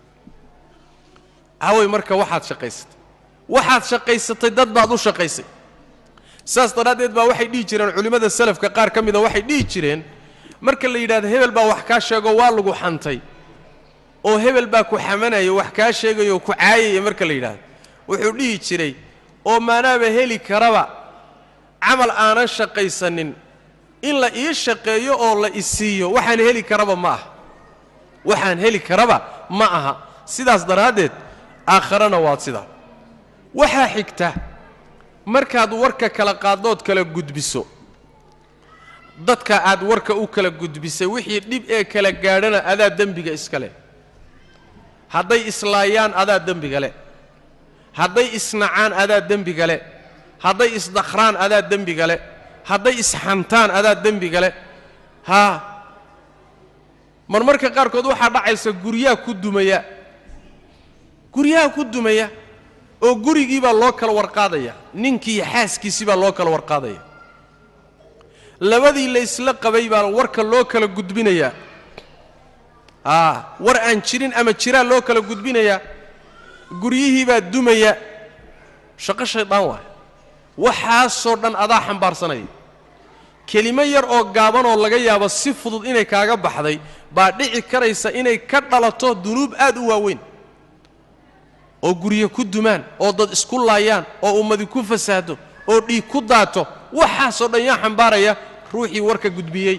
haway marka waxaad shaqaysatay waxaad shaqaysatay dad baad u shaqaysay saas daraaddeed baa waxay dhihi jireen culimmada salafka qaar ka mida waxay dhihi jireen marka la yidhahdo hebel baa wax kaa sheego waa lagu xantay oo hebel baa ku xamanaya wax kaa sheegayo ku caayaya marka la yidhaahdo wuxuu dhihi jiray oo maanaaba heli karaba camal aanan shaqaysanin in la ii shaqeeyo oo la isiiyo waxaan heli karaba ma aha waxaan heli karaba ma aha sidaas daraaddeed aakharana waad sidaa waxaa xigta markaad warka kala qaaddood kala gudbiso dadka aad warka u kala gudbisay wixii dhib ee kala gaadhana adaa dembiga iska leh hadday islaayaan adaa dembiga leh hadday isnacaan adaa dembiga leh hadday isdakhraan adaa dembiga leh hadday isxantaan adaa dembiga leh haa marmarka qaarkood waxaa dhacaysa guryaha ku dumaya guryaha ku dumaya oo gurigii baa loo kala warqaadaya ninkii xaaskiisii baa loo kala warqaadaya labadii la isla qabay baa warka loo kala gudbinayaa aa war aan jirin ama jiraa loo kala gudbinayaa guryihii baa dumaya shaqo shaydaan waay waxaasoo dhan adaa xambaarsanaya kelimo yar oo gaaban oo laga yaabo si fudud inay kaaga baxday baa dhici karaysa inay ka dhalato dunuub aad u waaweyn oo guryo ku dumaan oo dad isku laayaan oo ummadi ku fasaado oo dhiig ku daato waxaasoo dhan yaa xambaaraya ruuxii warka gudbiyey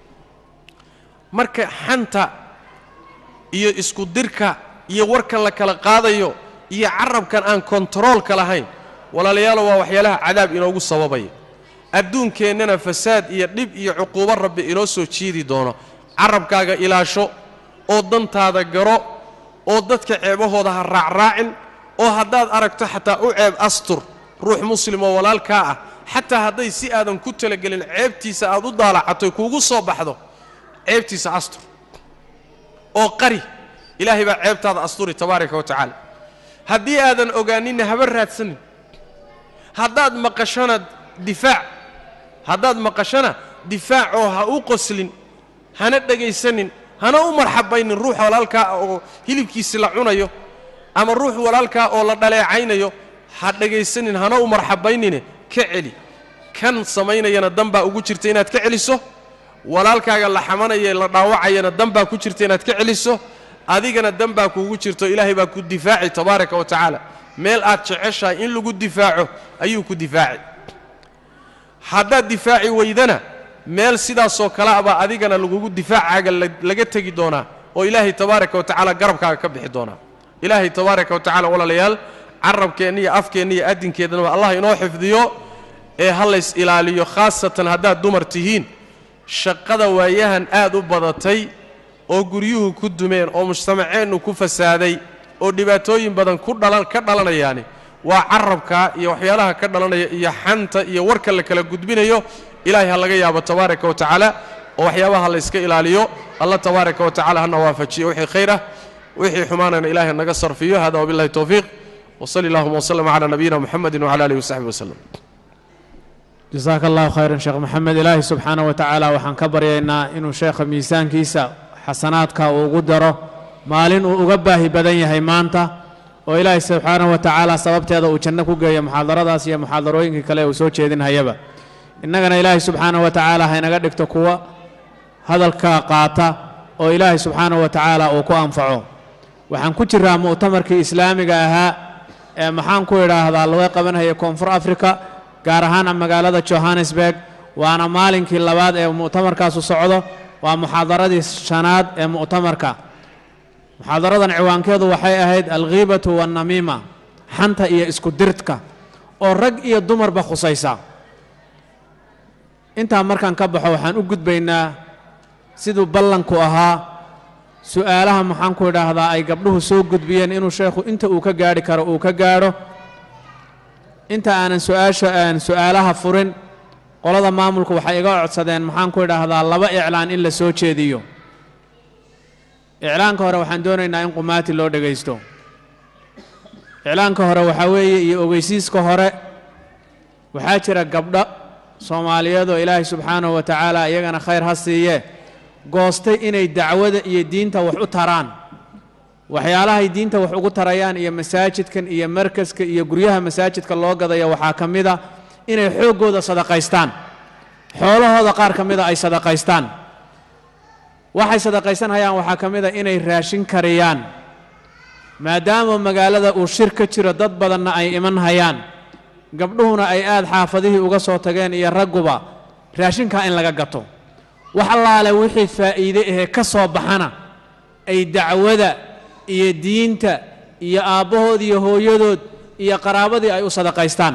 marka xanta iyo isku dirka iyo warkan la kala qaadayo iyo carabkan aan kontaroolka lahayn walaalayaalo waa waxyaalaha cadaab inoogu sababaya adduunkeennana fasaad iyo dhib iyo cuquubo rabbi inoo soo jiidi doono carabkaaga ilaasho oo dantaada garo oo dadka ceebahooda ha raacraacin oo haddaad aragto xataa u ceeb astur ruux muslim oo walaalkaa ah xataa hadday si aadan ku talagelin ceebtiisa aad u daalacatoy kuugu soo baxdo ceebtiisa astur oo qari ilaahay baa ceebtaada asturi tabaaraka wa tacaala haddii aadan ogaaninna haba raadsanin haddaad maqashona difaac haddaad maqashona difaacoo ha u qoslin hana dhegaysanin hana u marxabaynin ruux walaalkaa oo hilibkiisi la cunayo ama ruux walaalkaa oo la dhaleecaynayo ha dhegaysanin hana u marxabaynine ka celi kan samaynayana dan baa ugu jirta inaad ka celiso walaalkaaga la xamanaya la dhaawacayana dan baa ku jirta inaad ka celiso adigana dan baa kuugu jirto ilaahay baa ku difaaci tabaaraka wa tacaala meel aad jeceshahay in lagu difaaco ayuu ku difaaci haddaad difaaci weydana meel sidaasoo kale abaa adigana lagugu difaacaaga laga tegi doonaa oo ilaahay tabaaraka wa tacaala garabkaaga ka bixi doonaa ilaahay tabaaraka wa tacala walaalayaal carabkeenna iyo afkeenna iyo adinkeednaba allah inoo xifdiyo ee ha lays ilaaliyo khaasatan haddaad dumar tihiin shaqada waayahan aad u badatay oo guryuhu ku dumeen oo mujtamaceennu ku fasaaday oo dhibaatooyin badan ku dhalan ka dhalanayaani waa carabka iyo waxyaalaha ka dhalanaya iyo xanta iyo warka la kala gudbinayo ilaahay ha laga yaabo tabaaraka wa tacaala oo waxyaabaha la yska ilaaliyo allah tabaaraka wa tacala hana waafajiyo wixii khayr ah wixii xumaanana ilaahay naga sarfiyo hada wabillahi towfiiq wsali allahuma wslm cala nabiyina muxamedi wcala alihi wasaxbi waslem jasaaka allahu khayran sheekh maxamed ilaahi subxaana wa tacaala waxaan ka baryaynaa inuu sheekha miisaankiisa xasanaadka uu ugu daro maalin uu uga baahi badan yahay maanta oo ilaahay subxaana wa tacaala sababteeda uu janno ku geeyo muxaadaradaas iyo muxaadarooyinkii kale uu soo jeedinhayaba innagana ilaahay subxaana wa tacaala haynaga dhigto kuwa hadalka qaata oo ilaahay subxaana wa tacaala uu ku anfaco waxaan ku jiraa mu'tamarkii islaamiga ahaa ee maxaan ku idhaahdaa laga qabanhaya koonfur africa gaar ahaana magaalada johannesburg waana maalinkii labaad ee mu'tamarkaasu socdo waa muxaadaradii shanaad ee mu'tamarka muxaadaradan ciwaankeedu waxay ahayd alghiibatu waannamiima xanta iyo isku dirtka oo rag iyo dumarba khusaysa intaa markaan ka baxo waxaan u gudbaynaa siduu ballanku ahaa su'aalaha maxaan ku idhaahdaa ay gabdhuhu soo gudbiyeen inuu sheekhu inta uu ka gaadhi karo uu ka gaadho inta aanan su-aasha aan su'aalaha furin qolada maamulku waxay iga codsadeen maxaan ku idhaahdaa laba iclaan in la soo jeediyo iclaanka hore waxaan doonaynaa in qumaati loo dhegaysto iclaanka hore waxaa weeye iyo ogeysiiska hore waxaa jira gabdho soomaaliyeed oo ilaahay subxaanahu wa tacaala iyagana khayr ha siiye goostay inay dacwada iyo diinta wax u taraan waxyaalahay diinta wax ugu tarayaan iyo masaajidkan iyo markaska iyo guryaha masaajidka loo gadaya waxaa ka mid a inay xooggooda sadaqaystaan xoolahooda qaar ka mida ay sadaqaystaan waxay sadaqaysanhayaan waxaa ka mid a inay raashin kariyaan maadaama magaalada uu shir ka jiro dad badanna ay iman hayaan gabdhuhuna ay aad xaafadihii uga soo tageen iyo ragguba raashinkaa in laga gato wax allaale wixii faa'iide ahee ka soo baxana ay dacwada iyo diinta iyo aabbahood iyo hooyadood iyo qaraabadii ay u sadaqaystaan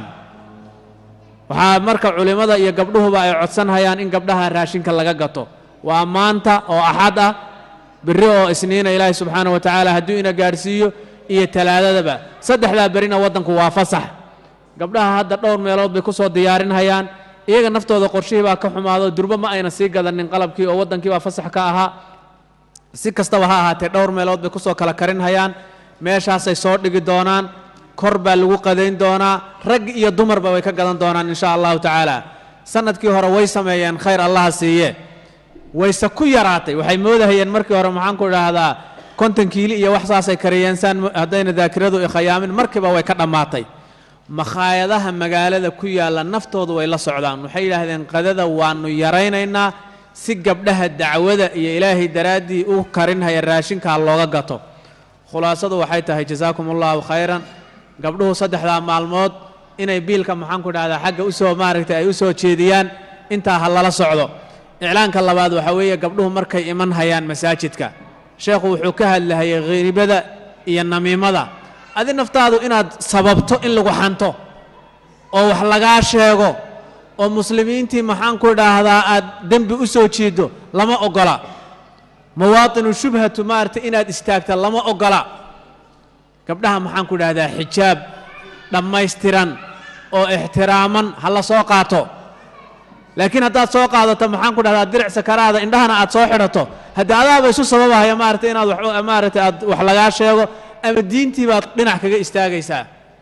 waxaa marka culimmada iyo gabdhuhuba ay codsanhayaan in gabdhaha raashinka laga gato waa maanta oo axad ah berri oo isniina ilaahay subxaana wa tacaala hadduu ina gaadhsiiyo iyo talaadadaba saddexdaa berina waddanku waa fasax gabdhaha hadda dhowr meelood bay ku soo diyaarinhayaan iyaga naftooda qorshihii baa ka xumaado durbo ma ayna sii gadanin qalabkii oo waddankii baa fasax ka ahaa si kastaba ha ahaatee dhowr meelood bay kusoo kala karinhayaan meeshaasay soo dhigi doonaan kor baa lagu qadayn doonaa rag iyo dumarba way ka gadan doonaan insha allahu tacaala sanadkii hore way sameeyeen khayr allaha siiye wayse ku yaraatay waxay moodahayeen markii hore maxaan ku idhaahdaa konton kiili iyo wax saasay kariyeen saan haddayna daakiradu ikhayaamin markiiba way ka dhammaatay makhaayadaha magaalada ku yaalla naftoodu way la socdaan waxay yidhaahdeen qadada waannu yaraynaynaa si gabdhaha dacwada iyo ilaahay daraaddii u karinhaya raashinkaa looga gato khulaasadu waxay tahay jasaakum allahu khayran gabdhuhu saddexdaa maalmood inay biilka maxaan ku dhahdaa xagga usoo maaragtay ay u soo jeediyaan intaa ha lala socdo iclaanka labaad waxaa weeye gabdhuhu markay iman hayaan masaajidka sheekhu wuxuu ka hadlahayay khiibada iyo namiimada adi naftaadu inaad sababto in lagu xanto oo wax lagaa sheego oo muslimiintii maxaan ku idhaahdaa aad dembi u soo jiiddo lama oggola mawaatinu shubhatu maaragtay inaad istaagta lama oggola gabdhaha maxaan ku idhahdaa xijaab dhammaystiran oo ixtiraaman ha la soo qaato laakiin haddaad soo qaadato maxaan ku dhahdaa diric sakaraada indhahana aad soo xidhato haddii adaaba isu sababahaya maaragtay inaad wax maaragtay aad wax lagaa sheego ama diintii baad dhinac kaga istaagaysaa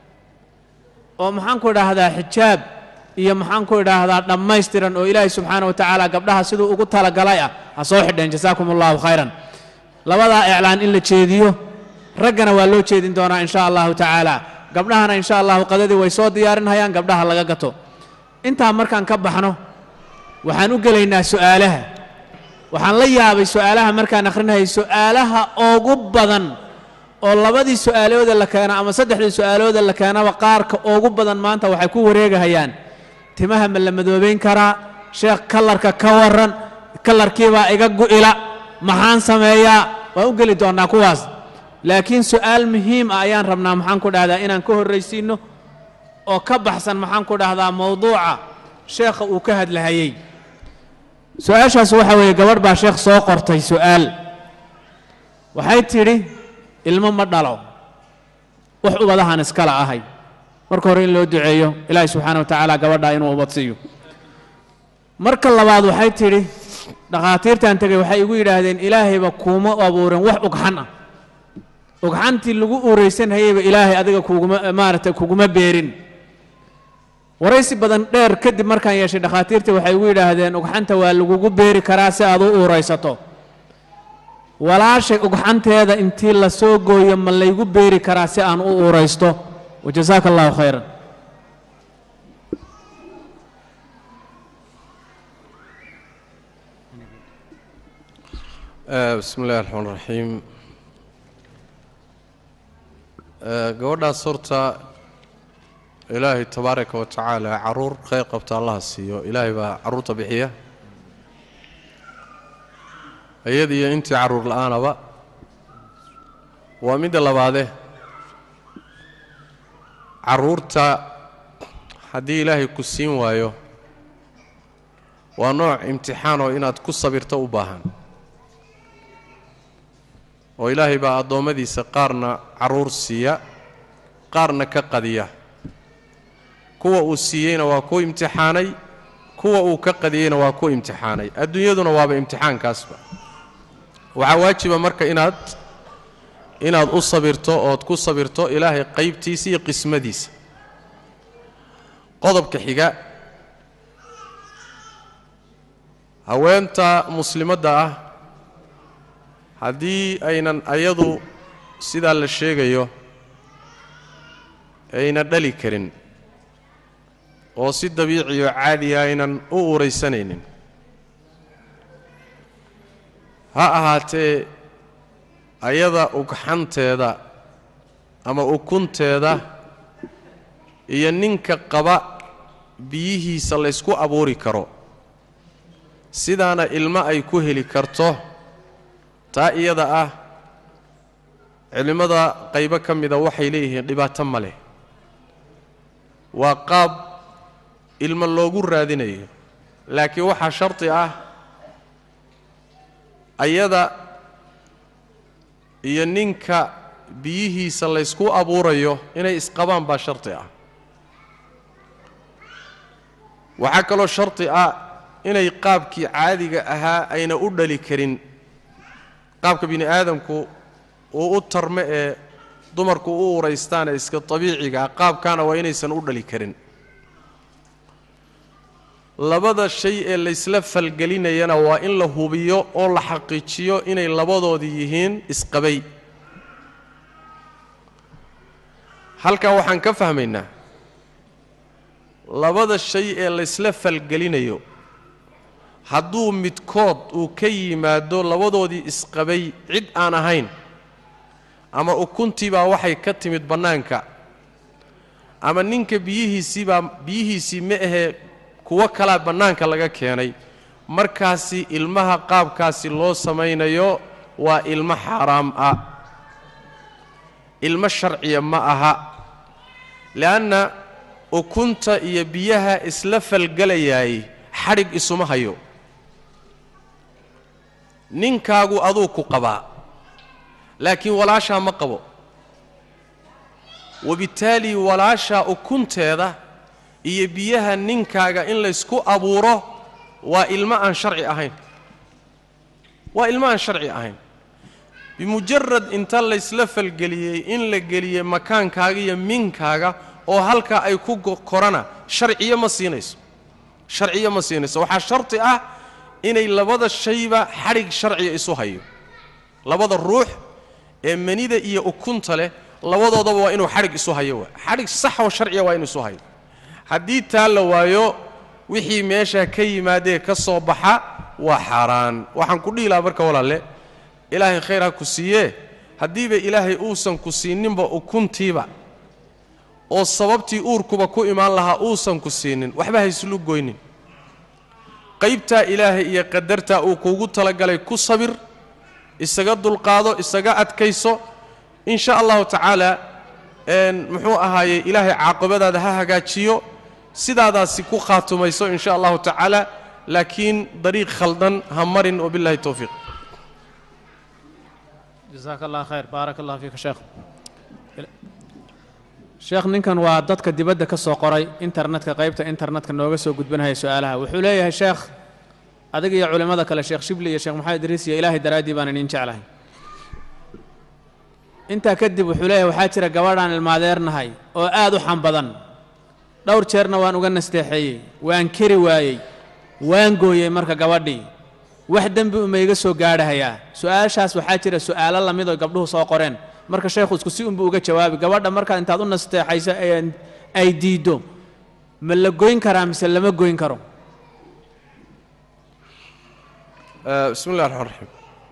oo maxaan ku idhaahdaa xijaab iyo maxaan ku idhaahdaa dhammaystiran oo ilaahay subxaana wa tacaala gabdhaha siduu ugu talagalay ah ha soo xidheen jasaakum allahu khayran labadaa iclaan in la jeediyo raggana waa loo jeedin doonaa insha allahu tacaala gabdhahana insha allahu qadadii way soo diyaarinhayaan gabdhaha laga gato intaa markaan ka baxno waxaan u gelaynaa su'aalaha waxaan la yaabay su'aalaha markaan akhrinahay su'aalaha ugu badan oo labadii su'aalooda la keeno ama saddexdii su'aalooda la keenaba qaarka ugu badan maanta waxay ku wareegahayaan timaha ma la madoobayn karaa sheekh kalarka ka warran kalarkiibaa iga gu'ila maxaan sameeyaa waan u geli doonnaa kuwaas laakiin su'aal muhiim ah ayaan rabnaa maxaan ku dhahdaa inaan ka horraysiinno oo ka baxsan maxaan ku dhahdaa mowduuca sheekha uu ka hadlahayey su-aashaas waxaa weeye gabadh baa sheekh soo qortay su'aal waxay tidhi ilmo ma dhalo wax ubadahan iskala ahay marka hore in loo duceeyo ilaahay subxaana wa tacaala gabadhaa inuu ubad siiyo marka labaad waxay tidhi dhakhaatiirtan tegay waxay igu yidhaahdeen ilaahayba kuuma abuurin wax ugxan ah ugxantii lagu uuraysanhayeyba ilaahay adiga kuguma maaragtay kuguma beerin waraysi badan dheer kadib markaan yeeshay dhakhaatiirta waxay igu yidhaahdeen ugxanta waa lagugu beeri karaa si aad u uuraysato walaashay ugxanteeda intii la soo gooyo ma laygu beeri karaa si aan u uuraysto wajasaaka allahu khayran bismi illahi raxmaan raxiim gabadhaas horta ilaahay tabaaraka wa tacaala caruur kheyr qabta allaha siiyo ilaahay baa carruurta bixiya iyada iyo intii carruur la-aanaba waa midda labaade carruurta haddii ilaahay ku siin waayo waa nooc imtixaanoo inaad ku sabirto u baahan oo ilaahay baa addoommadiisa qaarna carruur siiya qaarna ka qadiya kuwa uu siiyeyna waa ku imtixaanay kuwa uu ka qadiyeyna waa ku imtixaanay adduunyaduna waaba imtixaankaasba waxaa waajiba marka inaad inaad u sabirto ood ku sabirto ilaahay qaybtiisa iyo qismadiisa qodobka xiga haweenta muslimadda ah haddii aynan ayadu sidaa la sheegayo ayna dhali karin oo si dabiiciyo caadiya aynan u uraysanaynin ha ahaatee ayada ugxanteeda ama ukunteeda iyo ninka qaba biyihiisa laysku abuuri karo sidaana ilmo ay ku heli karto taa iyada ah culimmada qaybo ka mida waxay leeyihiin dhibaato ma leh waa qaab ilmo loogu raadinayo laakiin waxaa shardi ah ayada iyo ninka biyihiisa laysku abuurayo inay isqabaan baa shardi ah waxaa kaloo shardi ah inay qaabkii caadiga ahaa ayna u dhali karin qaabka bini aadamku uu u tarme ee dumarku u uraystaan ee iska dabiicigaa qaabkaana waa inaysan u dhali karin labada shay ee laysla falgelinayana waa in la hubiyo oo la xaqiijiyo inay labadoodii yihiin isqabay halkaa waxaan ka fahmaynaa labada shay ee laysla falgelinayo hadduu midkood uu ka yimaado labadoodii isqabay cid aan ahayn ama ukuntiibaa waxay ka timid bannaanka ama ninka biyihiisiibaa biyihiisii ma ahee kuwo kalaa bannaanka laga keenay markaasi ilmaha qaabkaasi loo samaynayo waa ilmo xaaraam ah ilmo sharciya ma aha le'anna ukunta iyo biyaha isla falgelayaay xadhig isuma hayo ninkaagu aduu ku qabaa laakiin walaashaa ma qabo wabittaali walaashaa ukunteeda iyo biyaha ninkaaga in laysku abuuro waa ilmo aan sharci ahayn waa ilmo aan sharci ahayn bimujarad inta laysla falgeliyey in la geliyey makaankaaga iyo minkaaga oo halkaa ay ku korana sharciyo ma siinayso sharciyo ma siinayso waxaa sharti ah inay labada shayba xadhig sharciya isu hayo labada ruux ee manida iyo ukunta leh labadoodaba waa inuu xadhig isu hayo waa xadhig sax oo sharciya waa inuu isu hayo haddii taa la waayo wixii meeshaa ka yimaadee ka soo baxa waa xaaraan waxaan ku dhihi lahaa marka walaalle ilaahay khayr ha ku siiyee haddiiba ilaahay uusan ku siininba ukuntiiba oo sababtii uurkuba ku imaan lahaa uusan ku siinin waxba hayslu goynin qaybtaa ilaahay iyo qadartaa uu kuugu talagalay ku sabir isaga dulqaado isaga adkayso in sha allahu tacaala muxuu ahaaye ilaahay caaqibadaada ha hagaajiyo sidaadaasi ku khaatumayso in sha allahu tacaala laakiin dariiq khaldan ha marin wabillahi towfiiq jasaaka allah khayr baarak allah fiika sheekh sheekh ninkan waa dadka dibadda ka soo qoray internetka qaybta internetka nooga soo gudbanaya su-aalaha wuxuu leeyahay sheekh adiga iyo culimmada kale sheekh shibli iyo sheekh maxamed idriis iyo ilaahay daraaddii baan idin jeclahay intaa kadib wuxuu leeyahay waxaa jira gabadhaan ilmaadeernahay oo aad u xan badan dhowr jeerna waan uga nasteexeeyey waan keri waayey waan gooyey marka gabadhii wax dembi uma iga soo gaadhahayaa su-aashaas waxaa jira su'aalo lamid oo gabdhuhu soo qoreen marka sheekhu isku si unbuu uga jawaabi gabadha markaa intaad u nasteexayso ay diiddo ma la goyn karaa mise lama goyn karo bismi llahi raxmaan raxiim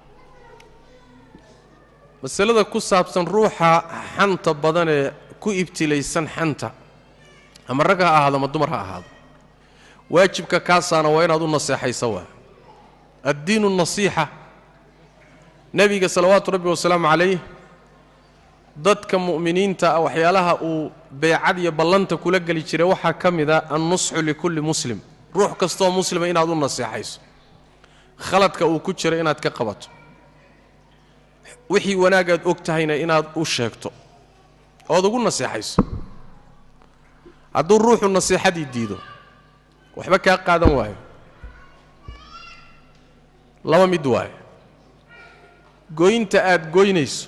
masalada ku saabsan ruuxa xanta badan ee ku ibtilaysan xanta ama rag ha ahaado ama dumar ha ahaado waajibka kaasaana waa inaad u naseexaysa waa addiinu nasiixa nebiga salawaatu rabbi wasalaamu calayh dadka mu'miniinta ah waxyaalaha uu beecad iyo ballanta kula geli jiray waxaa ka mid a annusxu likulli muslim ruux kastoo muslima inaad u naseexayso khaladka uu ku jiro inaad ka qabato wixii wanaagaad og tahayna inaad u sheegto ood ugu naseexayso hadduu ruuxu nasiixadii diido waxba kaa qaadan waayo laba mid waayo goynta aad goynayso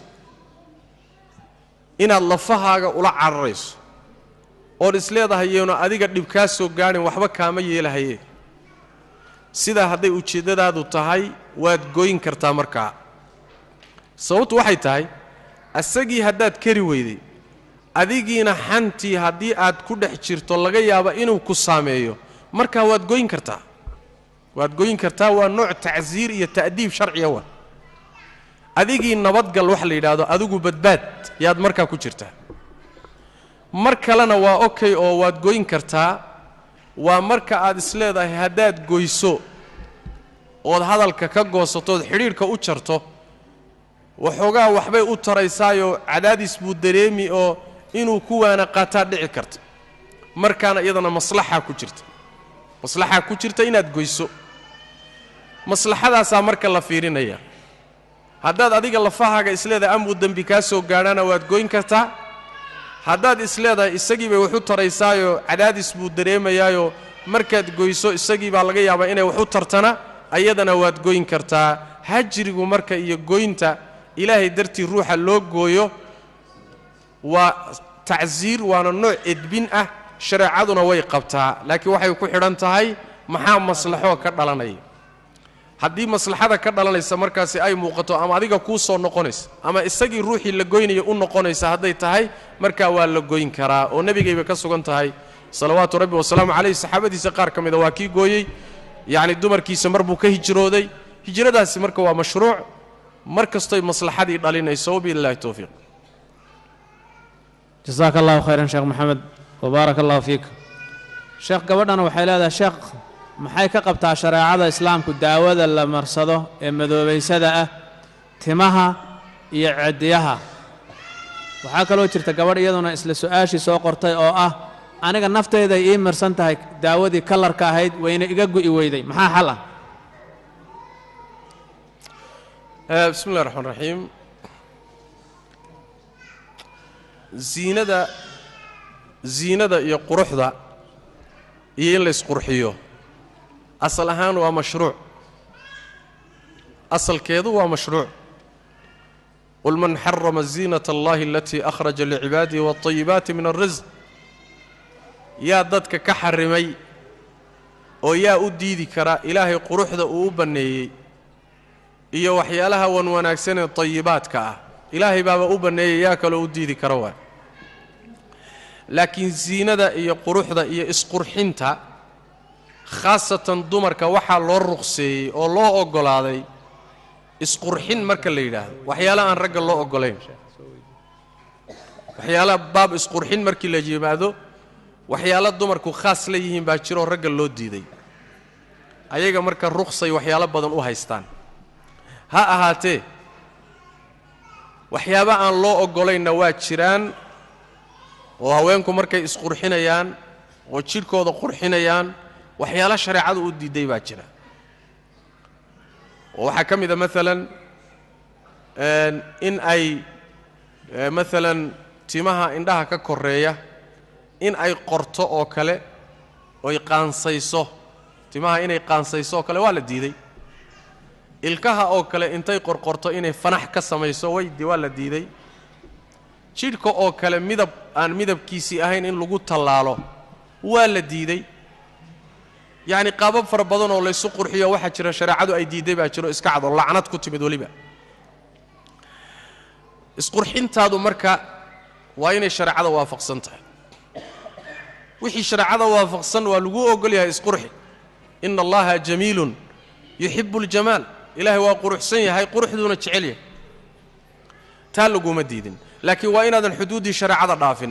inaad lafahaaga ula cararayso ood isleedahay yeenu adiga dhib kaa soo gaadhin waxba kaama yeelahaye sidaa hadday ujeeddadaadu tahay waad goyn kartaa markaa sababtu waxay tahay asagii haddaad kari weyday adigiina xantii haddii aad ku dhex jirto laga yaabo inuu ku saameeyo markaa waad goyn kartaa waad goyn kartaa waa nooc tacsiir iyo ta'diib sharciya waa adigii nabadgal wax la yidhaahdo adigu badbaad yaad markaa ku jirtaa mar kalena waa okay oo waad goyn kartaa waa marka aad isleedahay haddaad goyso ood hadalka ka goosatood xidhiidhka u jarto waxoogaa waxbay u taraysaayoo cadaadis buu dareemi oo inuu ku waana qaataa dhici karta markaana iyadana maslaxaa ku jirta maslaxaa ku jirta inaad goyso maslaxadaasaa marka la fiirinaya haddaad adiga lafahaaga isleedahay amuu dembi kaa soo gaadhana waad goyn kartaa haddaad isleedahay isagii bay wax u taraysaayoo cadaadis buu dareemayaayoo markaad goyso isagii baa laga yaabaa inay wax u tartana ayadana waad goyn kartaa hajrigu marka iyo goynta ilaahay dartii ruuxa loo gooyo waa tacsiir waana nooc edbin ah shareecaduna way qabtaa laakiin waxay ku xidhan tahay maxaa maslaxoo ka dhalanaya haddii maslaxada ka dhalanaysa markaasi ay muuqato ama adiga kuu soo noqonaysa ama isagii ruuxii la goynaya u noqonaysa hadday tahay markaa waa la goyn karaa oo nebigayba ka sugan tahay salawaatu rabbi wasalaamu calayh saxaabadiisa qaar ka mida waa kii gooyey yacni dumarkiisa mar buu ka hijrooday hijradaasi marka waa mashruuc mar kastoy maslaxadii dhalinayso wabilahi towfiiq jasaaka allahu khayran sheekh maxamed wabaarak allahu fiik sheekh gabadhana waxay leedahay sheekh maxay ka qabtaa shareecada islaamku daawada la marsado ee madoobaysada ah timaha iyo cediyaha waxaa kaloo jirta gabadh iyaduna isla su-aashii soo qortay oo ah aniga nafteyday ii marsan tahay daawadii kalarka ahayd wayna iga gu'i weyday maxaa xal ah bismi llahi raxmaan raxiim ziinada ziinada iyo quruxda iyo in la ysqurxiyo asal ahaan waa mashruuc asalkeedu waa mashruuc qul man xarama ziinata allahi alatii akhraja licibaadihi waalayibaati min alrisq yaa dadka ka xarimay oo yaa u diidi kara ilaahay quruxda uu u banneeyey iyo waxyaalaha wan wanaagsan ee tayibaadka ah ilaahay baaba u banneeyey yaa kaloo u diidi kara waay laakiin ziinada iyo quruxda iyo isqurxinta khaasatan dumarka waxaa loo ruqseeyey oo loo oggolaaday isqurxin marka la yidhaahdo waxyaala aan ragga loo oggolayn waxyaala baab isqurxin markii la yimaado waxyaalo dumarku khaas la yihiin baa jiroo ragga loo diiday ayaga marka ruqsay waxyaalo badan u haystaan ha ahaatee waxyaaba aan loo oggolaynna waa jiraan oo haweenku markay isqurxinayaan oo jidhkooda qurxinayaan waxyaalo shareecadu u diiday baa jira oo waxaa ka mid a maalan in ay maalan timaha indhaha ka koreeya in ay qorto oo kale oy qaansayso timaha inay qaansayso oo kale waa la diiday ilkaha oo kale intay qorqorto inay fanax ka samayso waydi waa la diiday jidhka oo kale midab aan midabkiisii ahayn in lagu tallaalo waa la diiday yacni qaabab fara badan oo laysu qurxiyo waxaa jira shareecadu ay diidday baa jiro iska cado lacnad ku timid weliba isqurxintaadu marka waa inay shareecada waafaqsan tahay wixii shareecada waafaqsan waa lagu ogol yahay isqurxi ina allaha jamiilun yuxibu اljamaal ilaahay waa quruxsan yahay quruxduuna jecel yahay taa laguma diidin laakiin waa inaadan xuduuddii shareecada dhaafin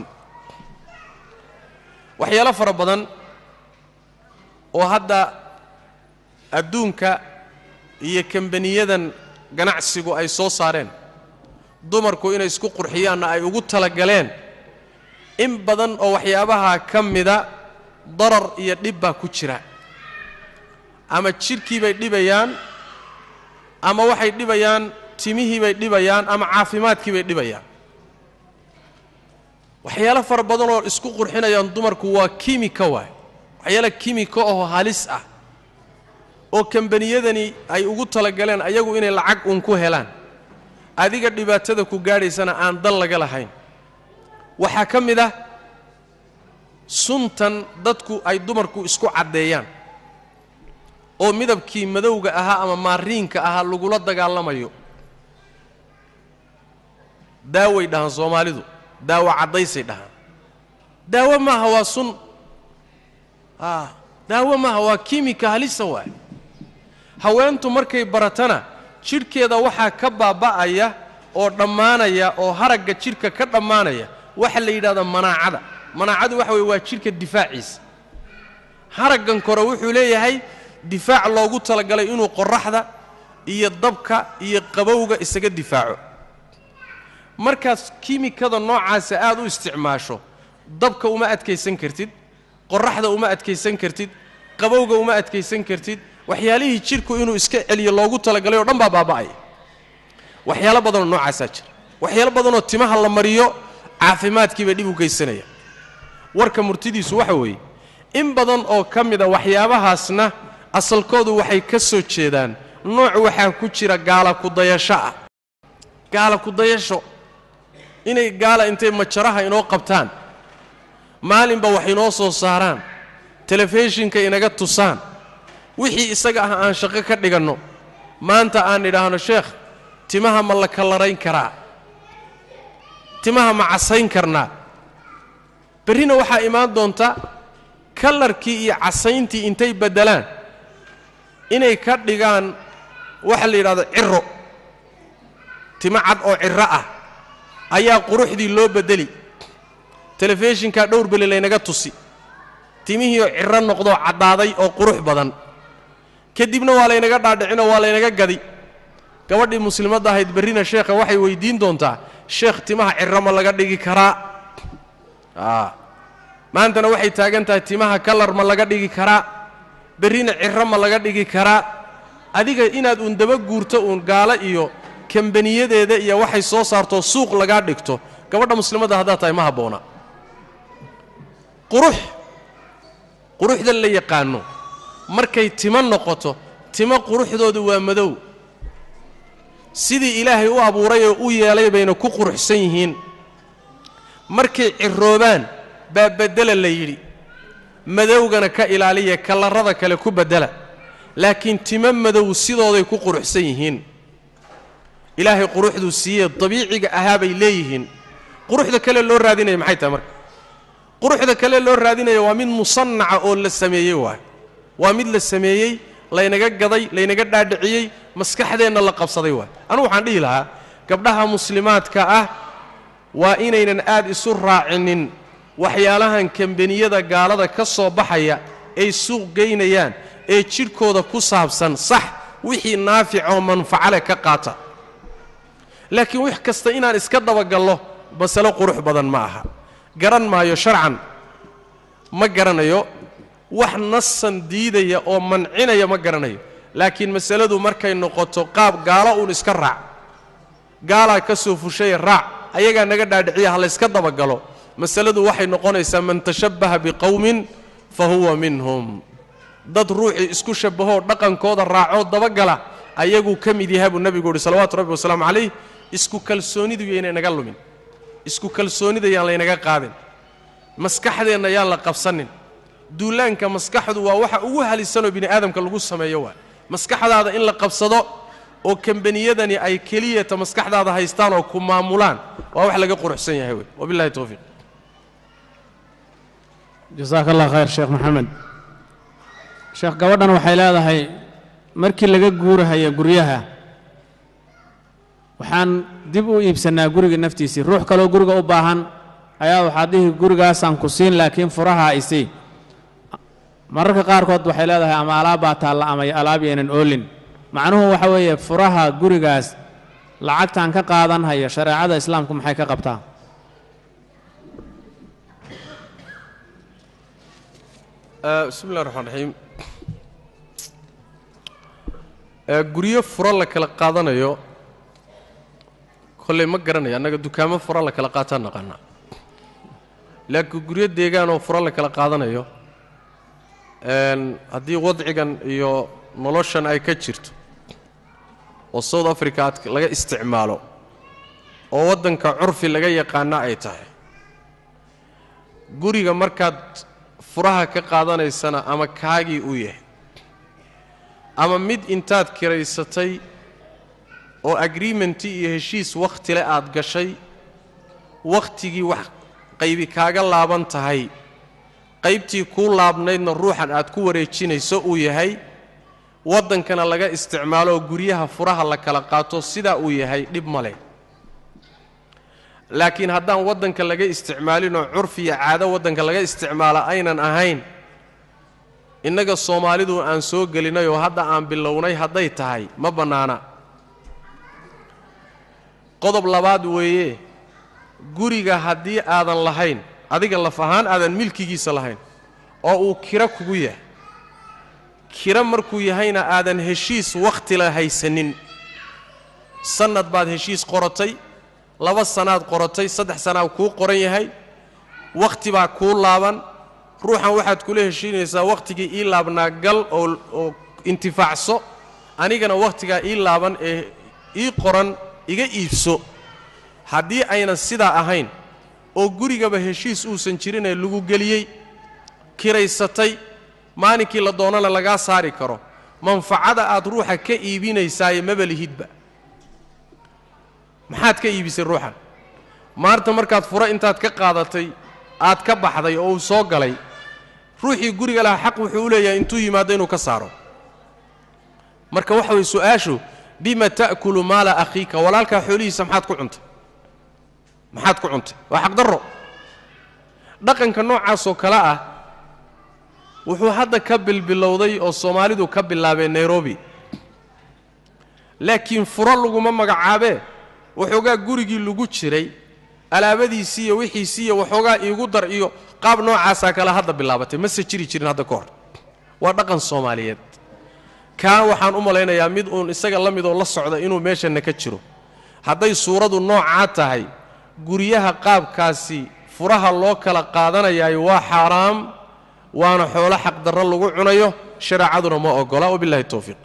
waxyaalo fara badan oo hadda adduunka iyo kambaniyadan ganacsigu ay soo saareen dumarku inay isku qurxiyaanna ay ugu talagaleen in badan oo waxyaabaha ka mida darar iyo dhib baa ku jira ama jidhkii bay dhibayaan ama waxay dhibayaan timihii bay dhibayaan ama caafimaadkii bay dhibayaan waxyaalo fara badan oo isku qurxinayaan dumarku waa kimika waay waxyaala kimika oo halis ah oo kambaniyadani ay ugu talagaleen ayagu inay lacag uun ku helaan adiga dhibaatada ku gaadhaysana aan dan laga lahayn waxaa ka mid ah suntan dadku ay dumarku isku caddeeyaan oo midabkii madowga ahaa ama maariinka ahaa lagula dagaalamayo daaway dhahaan soomaalidu daawo caddaysay dhahaan daawo maaha waa sun a daawo maaha waa kimika halisa waay haweentu markay baratana jidhkeeda waxaa ka baaba'aya oo dhammaanaya oo haragga jidhka ka dhammaanaya waxa la yidhahdaa manaacada manaacadu waxa weye waa jidhka difaaciisa haraggan kore wuxuu leeyahay difaac loogu talagalay inuu qorraxda iyo dabka iyo qabowga isaga difaaco markaas kimikada noocaasa aad u isticmaasho dabka uma adkaysan kartid qorraxda uma adkaysan kartid qabowga uma adkaysan kartid waxyaalihii jidhku inuu iska celiyo loogu talagalay oo dhan baa baaba'aya waxyaalo badanoo noocaasaa jira waxyaalo badanoo timaha la mariyo caafimaadkii bay dhib u geysanaya warka murtidiisu waxa weeye in badan oo ka mida waxyaabahaasna asalkoodu waxay ka soo jeedaan nooc waxaa ku jira gaala kudayasho ah gaala kudayasho inay gaala intay majaraha inoo qabtaan maalinba wax inoo soo saaraan telefishinka inaga tusaan wixii isaga ah aan shaqo ka dhiganno maanta aan idhaahno sheekh timaha ma la kallarayn karaa timaha ma casayn karnaa berrina waxaa imaan doonta kallarkii iyo casayntii intay beddelaan inay ka dhigaan waxa la yidhahdo ciro timo cad oo ciro ah ayaa quruxdii loo beddeli telefishinkaa dhowr beli laynaga tusi timihiioo ciro noqdoo caddaaday oo qurux badan kadibna waa laynaga dhaadhicinoo waa laynaga gadi gabadhii muslimadda ahayd berrina sheekha waxay weyddiin doontaa sheekh timaha ciro ma laga dhigi karaa a maantana waxay taagan tahay timaha kalar ma laga dhigi karaa berrina ciro ma laga dhigi karaa adiga inaad uun daba guurto uun gaalo iyo kambaniyadeeda iyo waxay soo saartoo suuq lagaa dhigto gabadha muslimadda haddaad tahay ma habboona qurux quruxda la yaqaanno markay timo noqoto timo quruxdoodu waa madow sidii ilaahay u abuuray oo u yeelay bayna ku quruxsan yihiin markay ciroobaan baa beddela la yidhi madowgana ka ilaaliya kallarrada kale ku beddela laakiin timo madow sidooday ku quruxsan yihiin ilaahay quruxduu siiyee dabiiciga ahaa bay leeyihiin quruxda kale loo raadinaya maxay tahay marka quruxda kale loo raadinaya waa mid musannaca oo la sameeyey waay waa mid la sameeyey laynaga gaday laynaga dhaadhiciyey maskaxdeenna la qabsaday waay anugu waxaan dhihi lahaa gabdhaha muslimaadka ah waa inaynan aad isu raacinin waxyaalahan kambaniyada gaalada ka soo baxaya ay suuq geynayaan ee jidhkooda ku saabsan sax wixii naaficoo manfacale ka qaata laakiin wax kasta inaan iska dabagallo masalo qurux badan ma aha garan maayo sharcan ma garanayo wax nasan diidaya oo mancinaya ma garanayo laakiin masaladu markay noqoto qaab gaalo uun iska raac gaalaa ka soo fushaya raac ayagaa naga dhaadhiciya ha layska dabagalo masaladu waxay noqonaysaa man tashabbaha biqowmin fa huwa minhum dad ruuxii isku shabbahoo dhaqankooda raacoo dabagala ayaguu ka mid yahay buu nebigu uhi salawaatu rabbi wasalaamu calayh isku kalsoonidu yaynay naga lumin isku kalsoonida yaan laynaga qaadin maskaxdeenna yaan la qabsanin duulaanka maskaxdu waa waxa ugu halisanoo bini aadamka lagu sameeyo waa maskaxdaada in la qabsado oo kambaniyadani ay keliyata maskaxdaada haystaan oo ku maamulaan waa wax laga quruxsan yahay wey wabillahi towfiiq jasaaka allah khayr sheekh maxamed sheekh gabadhan waxay leedahay markii laga guurahaya guryaha waxaan dib u iibsannaa guriga naftiisii ruux kaloo guriga u baahan ayaa waxaad dhihi gurigaasaan ku siin laakiin furaha isii mararka qaarkood waxay leedahay ama alaabbaa taalla ama alaab yaynan oolin macnuhu waxa weeye furaha gurigaas lacagtaan ka qaadan hayo shareecada islaamku maxay ka qabtaa bismi llahi raxmaan raxiim guryo furo la kala qaadanayo kolley ma garanayo annaga dukaamo furo la kala qaataan naqaanaa laakiin guryo deegaanoo furo la kala qaadanayo haddii wadcigan iyo noloshan ay ka jirto oo south africa aad laga isticmaalo oo waddanka curfi laga yaqaana ay tahay guriga markaad furaha ka qaadanaysana ama kaagii uu yahay ama mid intaad kiraysatay oo agreementi iyo heshiis wakhtile aad gashay wakhtigii wax qaybi kaaga laaban tahay qaybtii kuu laabnaydna ruuxan aad ku wareejinayso uu yahay waddankana laga isticmaalo oo guryaha furaha la kala qaato sidaa uu yahay dhib ma leh laakiin haddaan waddanka laga isticmaalinoo curfi iyo caado waddanka laga isticmaala aynan ahayn innaga soomaalidu aan soo gelinay oo hadda aan bilownay hadday tahay ma bannaana qodob labaad weeye guriga haddii aadan lahayn adiga laf ahaan aadan milkigiisa lahayn oo uu kiro kugu yahay kiro markuu yahayna aadan heshiis wakhtila haysanin sannad baad heshiis qoratay laba sannaad qoratay saddex sannaad kuu qoran yahay wakhti baa kuu laaban ruuxan waxaad kula heshiinaysaa wakhtigii ii laabnaa gal oo oo intifaacso anigana wakhtigaa ii laaban ee ii qoran iga iibso haddii aynan sidaa ahayn oo gurigaba heshiis uusan jirinee lagu geliyey kiraysatay maalinkii la doonana lagaa saari karo manfacada aad ruuxa ka iibinaysaaye maba lihidba maxaad ka iibisay ruuxan maanta markaad furo intaad ka qaadatay aad ka baxday oo uu soo galay ruuxii guriga lahaa xaq wuxuu u leeyahay intuu yimaado inuu ka saaro marka waxa weye su-aashu bima ta'kulu maala akhiika walaalkaa xoolihiisa maxaad ku cuntay maxaad ku cuntay waa xaqdarro dhaqanka noocaasoo kale ah wuxuu hadda ka bilbilowday oo soomaalidu ka bilaabeen nairobi laakiin furo laguma magacaabee waxoogaa gurigii lagu jiray alaabadiisii iyo wixiisii iyo waxoogaa iigu dar iyo qaab noocaasaa kale hadda bilaabatay mase jiri jirin hadda ka hor waa dhaqan soomaaliyeed kaa waxaan u malaynayaa mid uun isaga la midoo la socda inuu meeshanna ka jiro hadday suuradu noocaa tahay guryaha qaabkaasi furaha loo kala qaadanayaayo waa xaaraam waana xoolo xaqdarro lagu cunayo shareecaduna ma ogola wabillahi towfiiq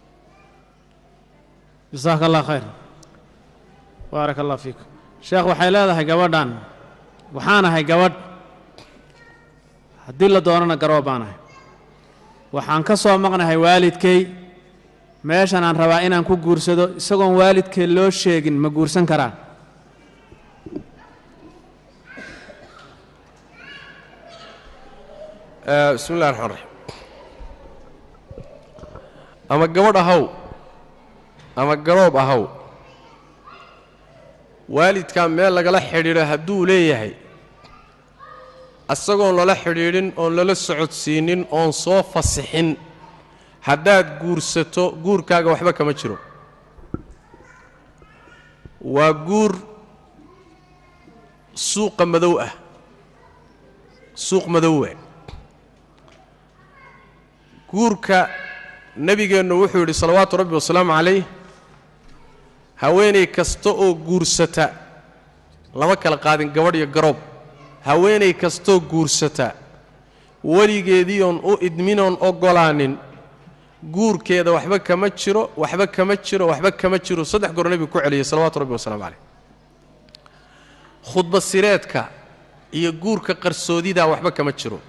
jasaaka allah khayr baaraka allah fiik sheekh waxay leedahay gabadhan waxaanahay gabadh haddii la doonana garoob baanahay waxaan ka soo maqnahay waalidkay meeshan aan rabaa inaan ku guursado isagoon waalidkay loo sheegin ma guursan karaa bismi illahi raxmaan raxiim ama gabadh ahaw ama garoob ahaw waalidkaa meel lagala xidhiidho hadduu leeyahay isagoon lala xidhiidhin oon lala socodsiinin oon soo fasixin haddaad guursato guurkaaga waxba kama jiro waa guur suuqa madow ah suuq madowa guurka nebigeennu wuxuu yidhi salawaatu rabbi wasalaamu calayh haweenay kasta oo guursata lama kala qaadin gabadh iyo garoob haweenay kastoo guursata weligeediioon u idminoon oggolaanin guurkeeda waxba kama jiro waxba kama jiro waxba kama jiro saddex goor nebigu ku celiyey salawaatu rabbi wasalamu calayh khudba sireedka iyo guurka qarsoodidaa waxba kama jiro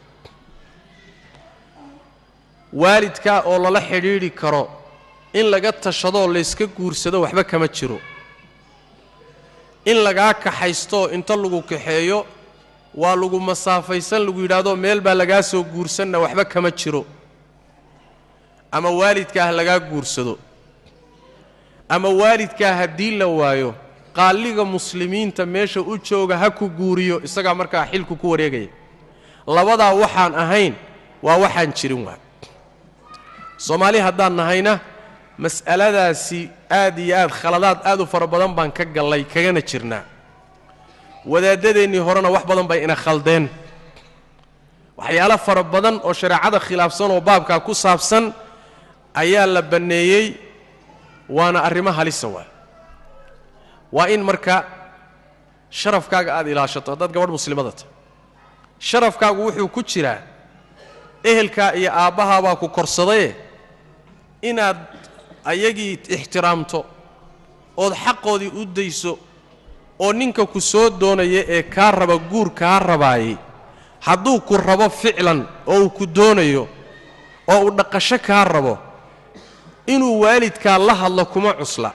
waalidkaa oo lala xidhiidhi karo in laga tashadoo layska guursado waxba kama jiro in lagaa kaxaystooo inta lagu kaxeeyo waa lagu masaafaysan lagu yidhaahdo meel baa lagaa soo guursanna waxba kama jiro ama waalidkaah lagaa guursado ama waalidkaa haddii la waayo qaalliga muslimiinta meesha u jooga ha ku guuriyo isagaa markaa xilku ku wareegaya labadaa waxaan ahayn waa waxaan jirin waa soomaali haddaan nahayna mas'aladaasi aad iyo aad khaladaad aad u fara badan baan ka gallay kagana jirnaa wadaaddadeennii horena wax badan bay ina khaldeen waxyaalo fara badan oo shareecada khilaafsan oo baabkaa ku saabsan ayaa la banneeyey waana arrimo halisa waa waa in marka sharafkaaga aad ilaashato haddaad gabadh muslimada tahay sharafkaagu wuxuu ku jiraa ehelkaa iyo aabbahaabaa ku korsadaye inaad ayagii ixtiraamto ood xaqoodii u dayso oo ninka ku soo doonaya ee kaa raba guur kaa rabaayey hadduu ku rabo ficlan oo uu ku doonayo oo uu dhaqasho kaa rabo inuu waalidkaa la hadlo kuma cusla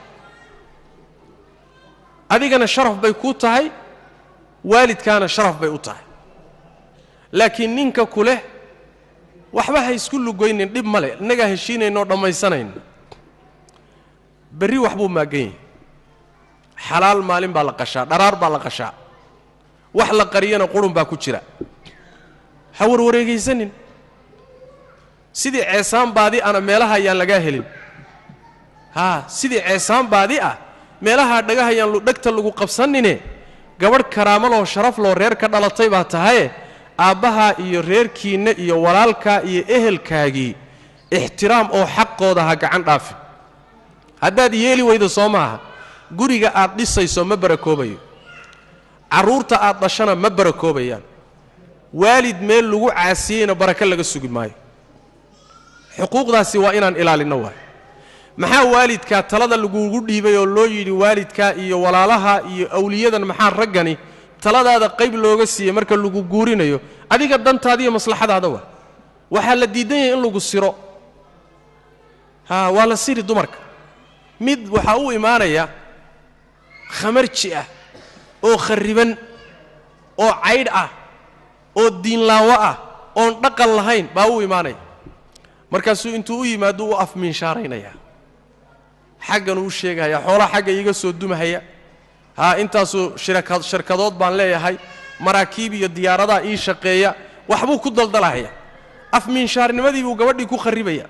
adigana sharaf bay kuu tahay waalidkaana sharaf bay u tahay laakiin ninka ku leh waxba ha isku lugoynin dhib ma le innagaa heshiinaynoo dhammaysanayna berri wax buu maaggan yahay xalaal maalin baa la qashaa dharaar baa la qashaa wax la qariyana qurun baa ku jira ha warwareegaysanin sidii ceesaan baadi ana meelaha ayaan lagaa helin haa sidii ceesaan baadi ah meelahaa dhagahayaan dhegta lagu qabsanine gabadh karaamaloo sharaf loo reer ka dhalatay baa tahaye aabbahaa iyo reerkiinna iyo walaalkaa iyo ehelkaagii ixtiraam oo xaqooda ha gacan dhaafin haddaad yeeli weydo soo maaha guriga aad dhisayso ma barakoobayo carruurta aad dhashana ma barakoobayaan waalid meel lagu caasiyeyna barako laga sugi maayo xuquuqdaasi waa inaan ilaalinno waay maxaa waalidkaa talada lagugu dhiibay oo loo yidhi waalidkaa iyo walaalaha iyo awliyadan maxaa raggani taladaada qayb looga siiyey marka lagu guurinayo adiga dantaada iyo maslaxadaada waa waxaa la diidan yahay in lagu siro haa waa la siri dumarka mid waxaa u imaanaya khamarji ah oo kharriban oo caydh ah oo diinlaawo ah oon dhaqan lahayn baa u imaanaya markaasuu intuu u yimaado u afmiinshaaraynaya xagganuu u sheegahaya xoolaha xagga iiga soo dumahaya haa intaasuu shiraka shirkadood baan leeyahay maraakiib iyo diyaaradaa ii shaqeeya waxbuu ku daldalahaya afmiinshaarnimadii buu gabadhii ku kharribaya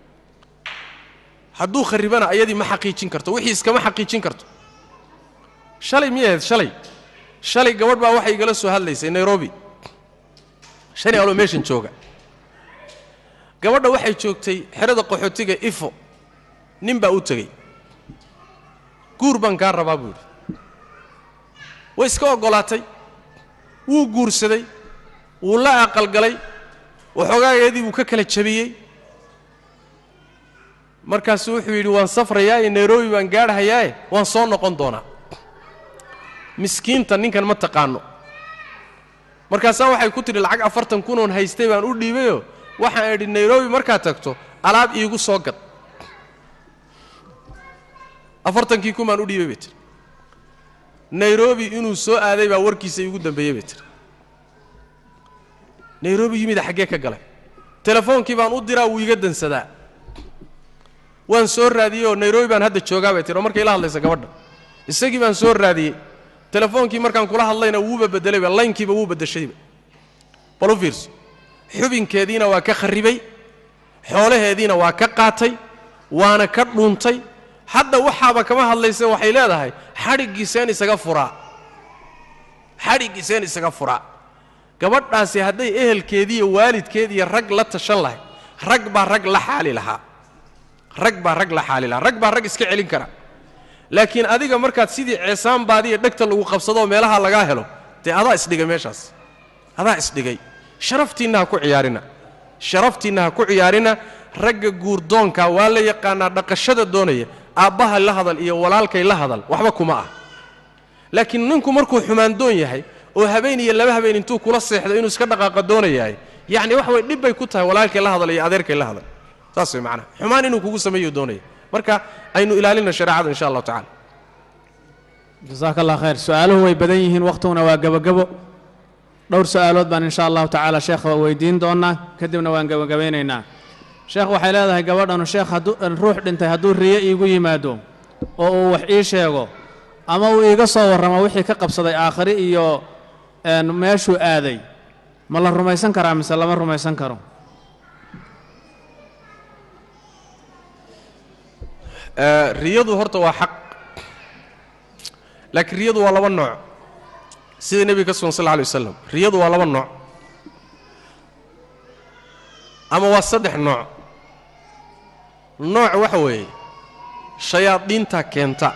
hadduu kharribana ayadii ma xaqiijin karto wixii iskama xaqiijin karto shalay miyay ahayd shalay shalay gabadh baa waxay igala soo hadlaysay nairobi shani aloo meeshan jooga gabadha waxay joogtay xerada qaxootiga ifo nin baa u tegey guur baan kaa rabaa buu yidhi way iska oggolaatay wuu guursaday wuu la aqalgalay waxoogaageedii buu ka kala jabiyey markaasuu wuxuu yidhi waan safrayaaye nairobi baan gaadhahayaaye waan soo noqon doonaa miskiinta ninkan ma taqaano markaasaa waxay ku tidhi lacag afartan kunoon haystay baan u dhiibayoo waxaan idhi nairobi markaad tagto alaab iigu soo gad afartankii kun baan u dhiibay bay tiri nairobi inuu soo aaday baa warkiisa iigu dambeeyey bay tiri nairobi yimida xaggee ka galay telefoonkii baan u diraa wuu iga dansadaa waan soo raadiyey oo nairobi baan hadda joogaa bay tihi oo markay la hadlaysa gabadha isagii baan soo raadiyey telefoonkii markaan kula hadlayna wuuba bedelayba laynkiiba wuu bedeshayba bal u fiirso xubinkeediina waa ka kharribay xoolaheediina waa ka qaatay waana ka dhuuntay hadda waxaaba kama hadlaysa waxay leedahay xadhiggiiseen isaga furaa xadhiggiiseen isaga furaa gabadhaasi hadday ehelkeediiyo waalidkeediiyo rag la tashan lahay rag baa rag la xaali lahaa rag baa rag la xaali lahaa rag baa rag iska celin kara laakiin adiga markaad sidii ceesaanbaadiiyo dhegta lagu qabsadoo meelaha lagaa helo dee adaa isdhigay meeshaas adaa isdhigay sharaftiinna ha ku ciyaarina sharaftiinna ha ku ciyaarina ragga guurdoonka waa la yaqaanaa dhaqashada doonaya aabbaha la hadal iyo walaalkay la hadal waxba kuma ah laakiin ninku markuu xumaandoon yahay oo habeen iyo laba habeen intuu kula seexdo inuu iska dhaqaaqa doonayahay yacni wax way dhib bay ku tahay walaalkay la hadal iyo adeerkay la hadal saas way macnaha xumaan inuu kugu sameeyo doonaya marka aynu ilaalina shareecada insha allahu tacala jasaaka allah khayr su-aaluhu way badan yihiin wakhtuguna waa gebagebo dhowr su-aalood baan insha allahu tacaala sheekha weydiin doonaa kadibna waan gebagabaynaynaa sheekh waxay leedahay gabadhanu sheekh hadduu ruux dhintay hadduu riyo iigu yimaado oo uu wax ii sheego ama uu iiga soo warramo wixii ka qabsaday aakhiri iyo meeshuu aaday ma la rumaysan karaa mise lama rumaysan karo riyadu horta waa xaq laakiin riyadu waa laba nooc sida nebiga ka sugan sal lla alay wasalam riyadu waa laba nooc ama waa saddex nooc nooc waxa weeye shayaadiinta keenta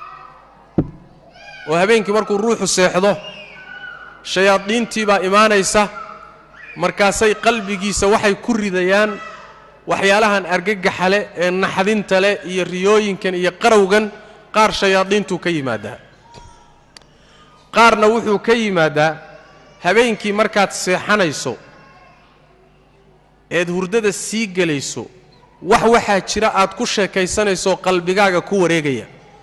oo habeenkii markuu ruuxu seexdo shayaadiintii baa imaanaysa markaasay qalbigiisa waxay ku ridayaan waxyaalahan argagaxa leh ee naxdinta leh iyo riyooyinkan iyo qarowgan qaar shayaadiintuu ka yimaadaa qaarna wuxuu ka yimaadaa habeenkii markaad seexanayso eed hurdada sii gelayso wax waxaa jira aad ku sheekaysanayso qalbigaaga ku wareegaya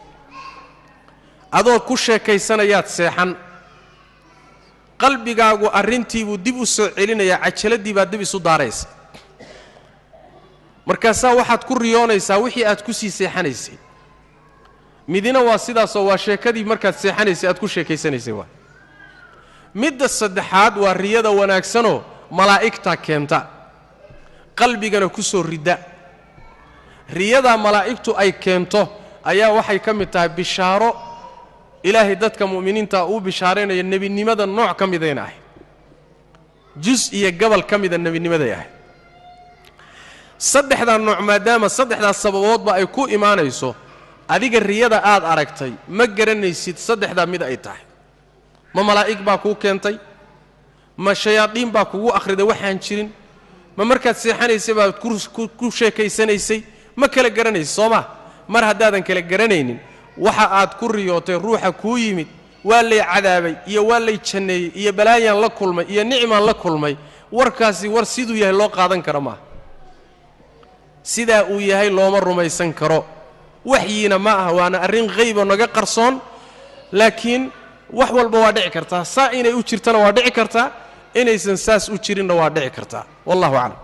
adoo ku sheekaysanayaad seexan qalbigaagu arrintiibuu dib u soo celinayaa cajaladii baa dib isu daaraysa markaasaa waxaad ku riyoonaysaa wixii aad ku sii seexanaysay midina waa sidaasoo waa sheekadii markaad seexanaysay aad ku sheekaysanaysay waa midda saddexaad waa riyada wanaagsanoo malaa'igta keenta qalbigana ku soo ridda riyadaa malaa'igtu ay keento ayaa waxay ka mid tahay bishaaro ilaahay dadka mu'miniinta uu bishaaraynaya nebinimada nooc ka midayna ahayd jus iyo gabal ka mida nebinimaday ahayd saddexdaa nooc maadaama saddexdaas sababoodba ay ku imaanayso adiga riyada aad aragtay ma garanaysid saddexdaa mid ay tahay ma malaa'ig baa kuu keentay ma shayaadiin baa kugu akhriday waxaan jirin ma markaad seexanaysay baad ku sheekaysanaysay ma kala garanaysid soo ma mar haddaadan kala garanaynin waxa aad ku riyootay ruuxa kuu yimid waa lay cadaabay iyo waa lay janneeyey iyo balaayaan la kulmay iyo nicmaan la kulmay warkaasi war siduu yahay loo qaadan karo maaha sidaa uu yahay looma rumaysan karo waxyiina ma aha waana arrin haybo naga qarsoon laakiin wax walba waa dhici kartaa saa inay u jirtana waa dhici kartaa inaysan saas u jirinna waa dhici kartaa wallahu aclam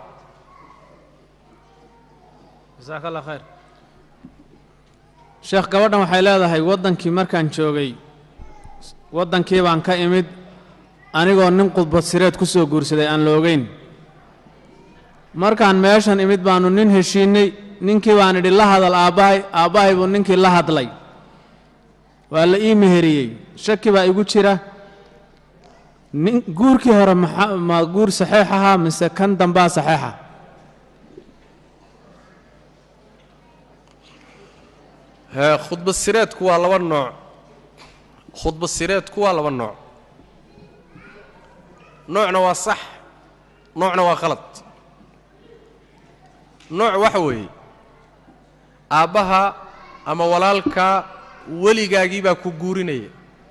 jasaaka allah khayr sheekh gabadhan waxay leedahay waddankii markaan joogay waddankii baan ka imid anigoo nin khudbad sireed ku soo guursaday aan la ogeyn markaan meeshan imid baannu nin heshiinnay ninkii baan idhi la hadal aabbahay aabbahay buu ninkii la hadlay waa la ii meheriyey shaki baa igu jira nin guurkii hore maxa ma guur saxeex ahaa mise kan dambaa saxeexa hee khudbad sireedku waa laba nooc khudbad sireedku waa laba nooc noocna waa sax noocna waa khalad nooc waxa weeye aabbaha ama walaalka weligaagii baa ku guurinaya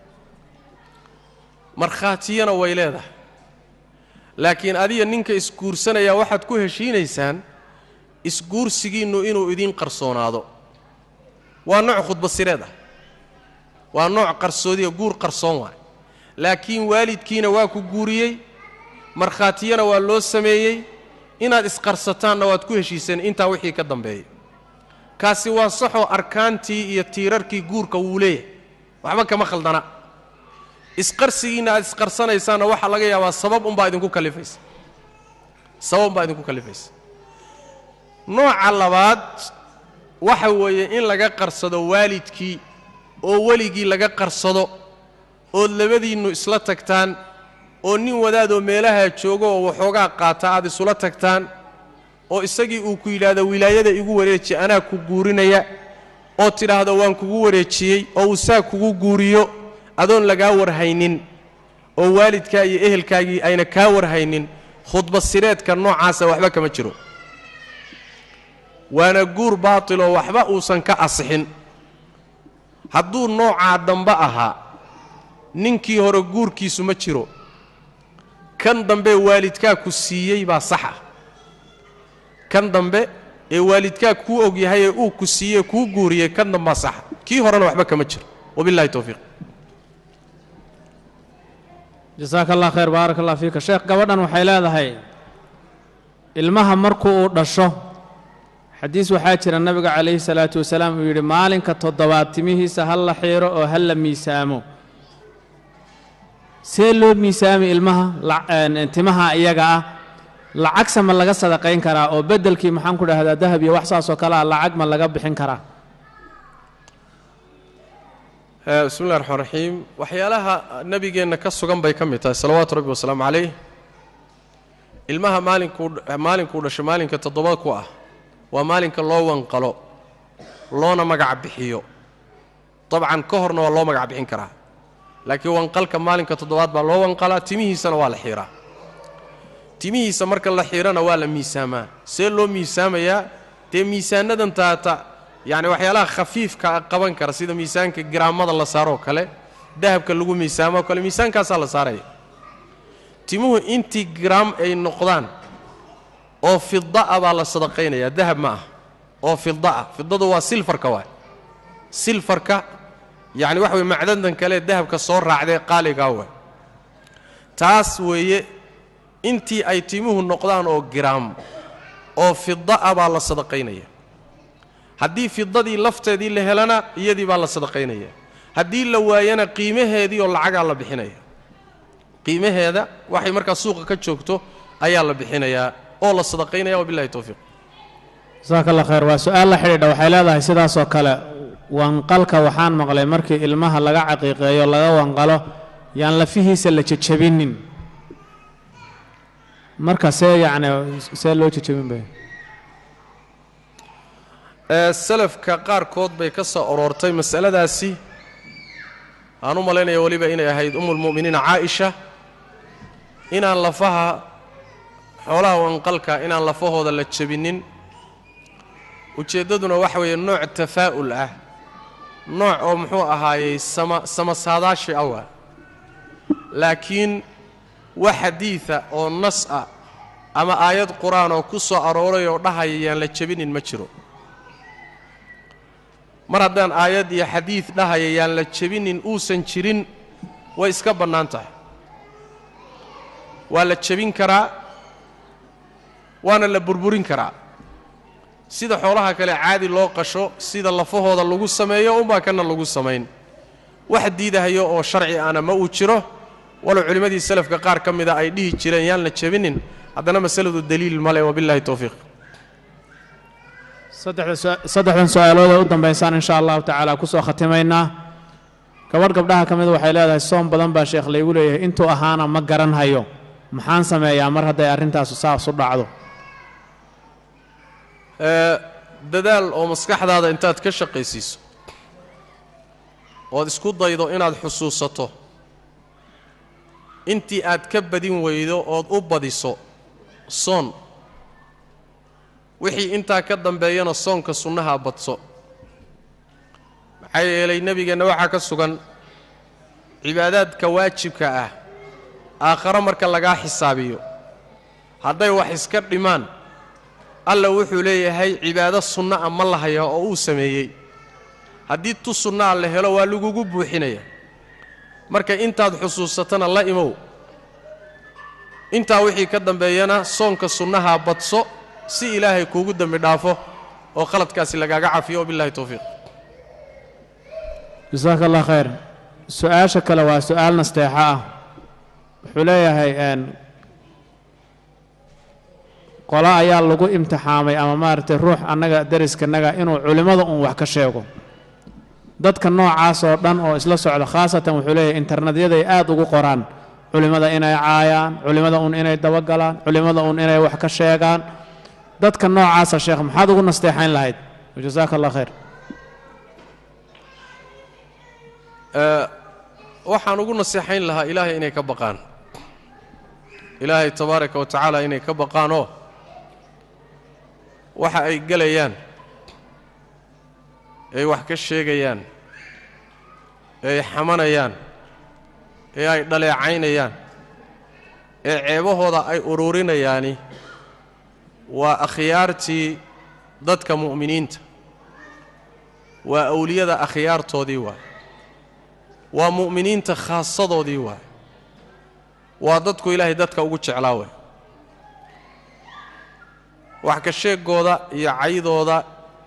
markhaatiyana way leedahay laakiin adiga ninka isguursanaya waxaad ku heshiinaysaan isguursigiinnu inuu idiin qarsoonaado waa nooc khudbad sireed ah waa nooc qarsoodiya guur qarsoon waay laakiin waalidkiina waa ku guuriyey markhaatiyana waa loo sameeyey inaad isqarsataanna waad ku heshiiseen intaa wixii ka dambeeya kaasi waa saxoo arkaantii iyo tiirarkii guurka wuu leeyahay waxba kama khaldana isqarsigiinna aad isqarsanaysaanna waxaa laga yaabaa sabab unbaa idinku kalifaysa sabab unbaa idinku kalifaysa nooca labaad waxa weeye in laga qarsado waalidkii oo weligii laga qarsado ood labadiinnu isla tagtaan oo nin wadaadoo meelaha joogo oo waxoogaa qaata aad isula tagtaan oo isagii uu ku yidhaahdo wilaayada igu wareeji anaa ku guurinaya oo tidhaahdo waan kugu wareejiyey oo uu saa kugu guuriyo adoon lagaa warhaynin oo waalidkaa iyo ehelkaagii ayna kaa warhaynin khudba sireedka noocaasa waxba kama jiro waana guur baatiloo waxba uusan ka asixin hadduu noocaa dambe ahaa ninkii hore guurkiisu ma jiro kan dambe waalidkaa ku siiyey baa saxa kan dambe ee waalidkaa kuu og yahay ee uu ku siiyey kuu guuriyey kan dambaa saxa kii horena waxba kama jiro wabillahi towfiiq jasaaka allah khayr baarak allah fiika sheekh gabadhan waxay leedahay ilmaha markuu uu dhasho xadiis waxaa jira nabiga calayhi salaatu wasalaam uu yidhi maalinka toddobaad timihiisa ha la xiiro oo ha la miisaamo see loo miisaami ilmaha timaha iyaga ah lacagsa ma laga sadaqayn karaa oo beddelkii maxaan ku dhahdaa dahab iyo wax saasoo kale ah lacag ma laga bixin karaa bismi llahi raxmaan raxiim waxyaalaha nebigeenna ka sugan bay ka mid tahay salawaatu rabbi wasalaamu calayh ilmaha maalinkuu maalinkuu dhasho maalinka toddoba ku ah waa maalinka loo wanqalo loona magac bixiyo dabcan ka horna waa loo magac bixin karaa laakiin wanqalka maalinka toddobaad baa loo wanqalaa timihiisana waa la xiiraa timihiisa marka la xiirana waa la miisaamaa see loo miisaamayaa dee miisaanadan taata yacni waxyaalaha khafiifka qaban kara sida miisaanka giraamada la saaroo kale dahabka lagu miisaamoo kale miisaankaasaa la saaraya timuhu intii giraam ay noqdaan oo fida'a baa la sadaqaynayaa dahab ma ah oo fida'a fidadu waa silfarka waay silfarka yacni waxa weye macdantan kale dahabka soo raacdee qaaligaa waay taas weeye intii ay timuhu noqdaan oo giraam oo fida'a baa la sadaqaynaya haddii fidadii lafteedii la helana iyadii baa la sadaqaynaya haddii la waayana qiimaheedii oo lacagaa la bixinaya qiimaheeda waxay markaa suuqa ka joogto ayaa la bixinayaa oo la sadaqaynaya wabillahi towfiiq jasaaka allah khayr waa su-aal la xidhiidha waxay leedahay sidaasoo kale wanqalka waxaan maqlay markii ilmaha laga caqiiqeeyo laga wanqalo yaan lafihiisa la jejabinin marka see yacni see loo jejabin bay salafka qaarkood bay ka soo aroortay masaladaasi aan u malaynaya weliba inay ahayd umulmu'miniina caaisha inaan lafaha xoolaha wanqalka inaan lafahooda la jebinin ujeeddaduna waxa weeye nooc tafaa'ul ah nooc oo muxuu ahaayey sama samasaadaashi awa laakiin wax xadiida oo nas ah ama aayad qur-aan oo ku soo arooray oo dhahaya yaan la jebinin ma jiro mar haddaan aayad iyo xadiid dhahaya yaan la jebinin uusan jirin way iska bannaan tahay waa la jebin karaa waana la burburin karaa sida xoolaha kale caadi loo qasho sida lafahooda lagu sameeyo unbaa kana lagu samayn wax diidahayo oo sharci ana ma uu jiro walow culimmadii salafka qaar ka mida ay dhihi jireen yaan la jebinin haddana masaladu daliil male wabillahi towfiiq saddexdan su-aalooda u dambaysaan insha allahu tacaala kusoo khatimaynaa gabadh gabdhaha ka mida waxay leedahay soom badan baa sheekh laygu leeyahay intuu ahaana ma garan hayo maxaan sameeyaa mar hadday arrintaasu saas u dhacdo dadaal oo maskaxdaada intaad ka shaqaysiiso ood isku daydo inaad xusuusato intii aad ka badin weydo ood u badiso soon wixii intaa ka dambeeyana soonka sunnaha badso maxaa yeelay nebigeenna waxaa ka sugan cibaadaadka waajibka ah aakharo marka lagaa xisaabiyo hadday wax iska dhimaan alla wuxuu leeyahay cibaado sunna a ma lahaya oo uu sameeyey haddii tu sunnaa la helo waa lagugu buuxinaya marka intaad xusuusatana la imow intaa wixii ka dambeeyana soonka sunnaha badso si ilaahay kuugu dembi dhaafo oo khaladkaasi lagaaga cafiyo wabillahi towfiiq jasaaka allah khayr su-aasha kale waa su-aal nasteexo ah wuxuu leeyahay n qolo ayaa lagu imtixaamay ama maaragtay ruux annaga deriskanaga inuu culimmada uun wax ka sheego dadka noocaas oo dhan oo isla socda khaasatan wuxuu leeyahay internetyaday aad ugu qoraan culimmada inay caayaan culimmada uun inay dabagalaan culimmada uun inay wax ka sheegaan dadka noocaasa sheekh maxaad ugu nasteexayn lahayd jasaaka allah khayr waxaan ugu naseexayn lahaa ilaahay inay ka baqaan ilaahay tabaaraka wa tacaala inay ka baqaanoo waxa ay gelayaan ee wax ka sheegayaan ee ay xamanayaan ee ay dhaleecaynayaan ee ceebahooda ay ururinayaani waa akhyaartii dadka mu'miniinta waa awliyada akhyaartoodii waay waa mu'miniinta khaasadoodii waay waa dadku ilaahay dadka ugu jeclaa waay wax ka sheegooda iyo caydooda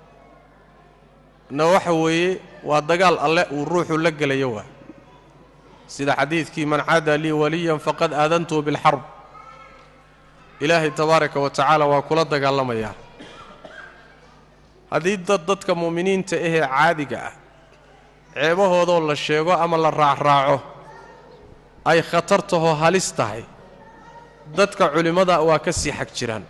na waxa weeye waa dagaal alle uu ruuxu la gelayo waay sida xadiidkii man caada lii waliyan faqad aadantuhu bilxarb ilaahay tabaaraka wa tacaala waa kula dagaalamayaa haddii dad dadka mu'miniinta ahee caadiga ah ceebahoodoo la sheego ama la raacraaco ay khatartahoo halis tahay dadka culimmada waa ka sii xag jiraan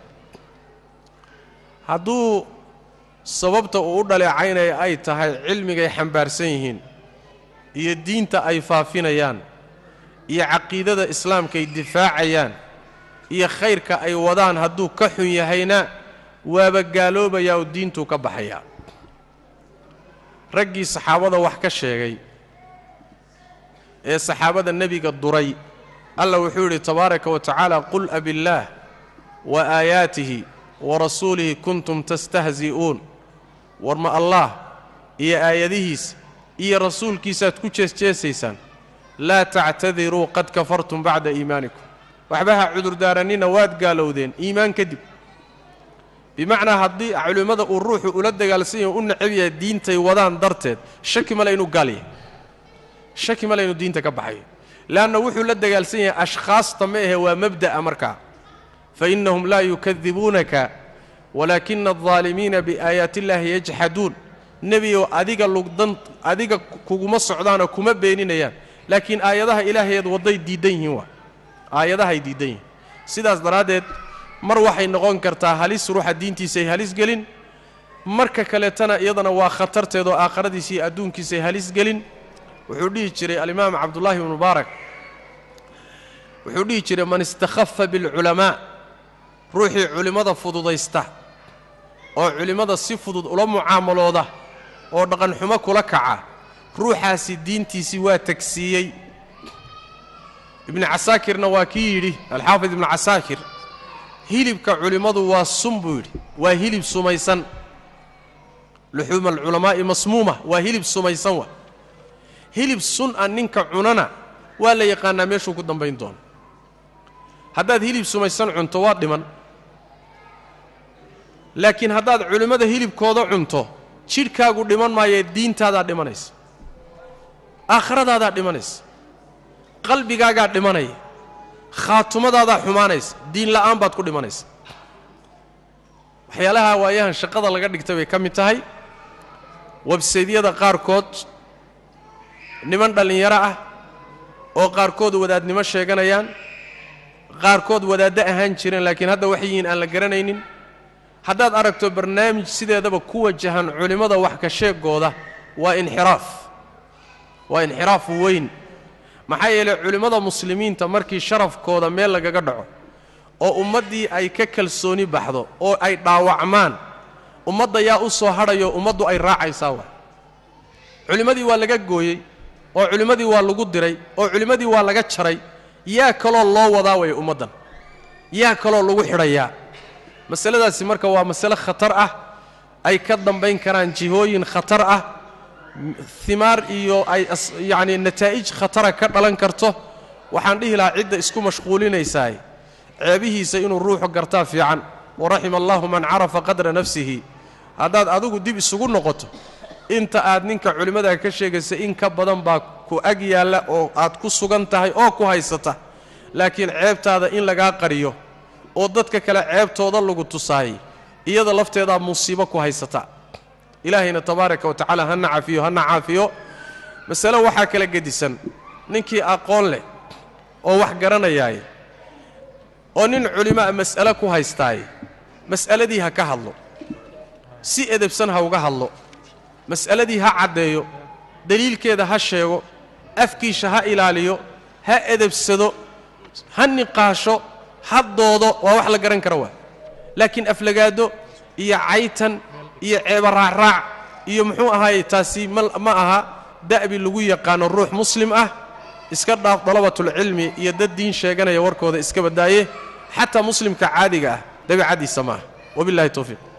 hadduu sababta uu u dhaleecaynaya ay tahay cilmigay xambaarsan yihiin iyo diinta ay faafinayaan iyo caqiidada islaamkaay difaacayaan iyo khayrka ay wadaan hadduu ka xun yahayna waaba gaaloobayaa oo diintuu ka baxayaa raggii saxaabada wax ka sheegay ee saxaabada nebiga duray alla wuxuu yidhi tabaaraka wa tacaala qul abillaah wa aayaatihi wa rasuulihi kuntum tastahzi'uun war ma allaah iyo aayadihiisa iyo rasuulkiisaaad ku jeesjeesaysaan laa tactadiruu qad kafartum bacda iimaanikum waxba ha cudurdaarannina waad gaalowdeen iimaan kadib bimacnaa haddii culimmada uu ruuxu ula dagaalsan yahay u necab yahay diintay wadaan darteed shaki male inuu gaal yahay shaki male inuu diinta ka baxayo leanna wuxuu la dagaalsan yahay ashkhaasta ma ahe waa mabda'a markaa fa innahum laa yukadibuunaka walaakina aldaalimiina biaayaati illaahi yajxaduun nebiyow adiga lugdan adiga kuguma socdaanoo kuma beeninayaan laakiin aayadaha ilaahayeed wadday diiddan yihiin waa aayadahay diiddan yihiin sidaas daraaddeed mar waxay noqon kartaa halis ruuxa diintiisay halis gelin marka kaleetana iyadana waa khatarteedoo aakharadiisa iyo adduunkiisay halis gelin wuxuu dhihi jiray alimaam cabdullaahi ibnu mubaarak wuxuu dhihi jiray man istakhafa bilculamaa ruuxii culimmada fududaysta oo culimmada si fudud ula mucaamalooda oo dhaqanxumo kula kaca ruuxaasi diintiisii waa tagsiiyey ibnu casaakirna waa kii yidhi alxaafid ibnu casaakir hilibka culimmadu waa sun buu yidhi waa hilib sumaysan luxuuma alculamaa'i masmuuma waa hilib sumaysan wa hilib sun a ninka cunana waa la yaqaanaa meeshuu ku dambayn doono haddaad hilib sumaysan cunto waa dhiman laakiin haddaad culimmada hilibkooda cunto jidhkaagu dhiman maayee diintaadaa dhimanaysa aakhiradaadaad dhimanaysa qalbigaagaa dhimanaya khaatumadaada xumaanaysa diin la'aan baad ku dhimanaysa waxyaalaha waayahan shaqada laga dhigtay bay ka mid tahay websaydyada qaarkood niman dhallinyaro ah oo qaarkood wadaadnimo sheeganayaan qaarkood wadaaddo ahaan jireen laakiin hadda waxay yihiin aan la garanaynin haddaad aragto barnaamij sideedaba ku wajahan culimmada wax ka sheegooda waa inxiraaf waa inxiraaf weyn maxaa yeelay culimmada muslimiinta markii sharafkooda meel lagaga dhaco oo ummaddii ay ka kalsooni baxdo oo ay dhaawacmaan ummadda yaa u soo hadhayo ummaddu ay raacaysaa waa culimmadii waa laga gooyey oo culimmadii waa lagu diray oo culimmadii waa laga jaray yaa kaloo loo wadaa waya ummaddan yaa kaloo lagu xidhayaa masaladaasi marka waa masale khatar ah ay ka dambayn karaan jihooyin khatar ah himaar iyo ay yacnii nataa'ij khatara ka dhalan karto waxaan dhihi lahaa cidda isku mashquulinaysaay ceebihiisa inuu ruuxu gartaa fiican waraxima allahu man carafa qadra nafsihi haddaad adigu dib isugu noqoto inta aad ninka culimmadaa ka sheegaysa in ka badan baa ku ag yaalla oo aad ku sugan tahay oo ku haysata laakiin ceebtaada in lagaa qariyo oo dadka kale ceebtooda lagu tusaayay iyada lafteedaa musiibo ku haysata ilaahayna tabaaraka wa tacaala hana cafiyo hana caafiyo masale waxaa kala gedisan ninkii aqoon leh oo wax garanayaaye oo nin culimaa mas'ale ku haystaaye mas'aladii ha ka hadlo si edebsan ha uga hadlo mas'aladii ha caddeeyo deliilkeeda ha sheego afkiisha ha ilaaliyo ha edebsado ha niqaasho ha doodo waa wax la garan kara waa laakiin aflagaado iyo caytan iyo ceeba raacraac iyo muxuu ahaaye taasi ma ma aha da'bi lagu yaqaano ruux muslim ah iska dhaaf dalabatulcilmi iyo dad diin sheeganaya warkooda iska badaaye xataa muslimka caadiga ah dabiicaddiisa ma ah wabillahi towfiiq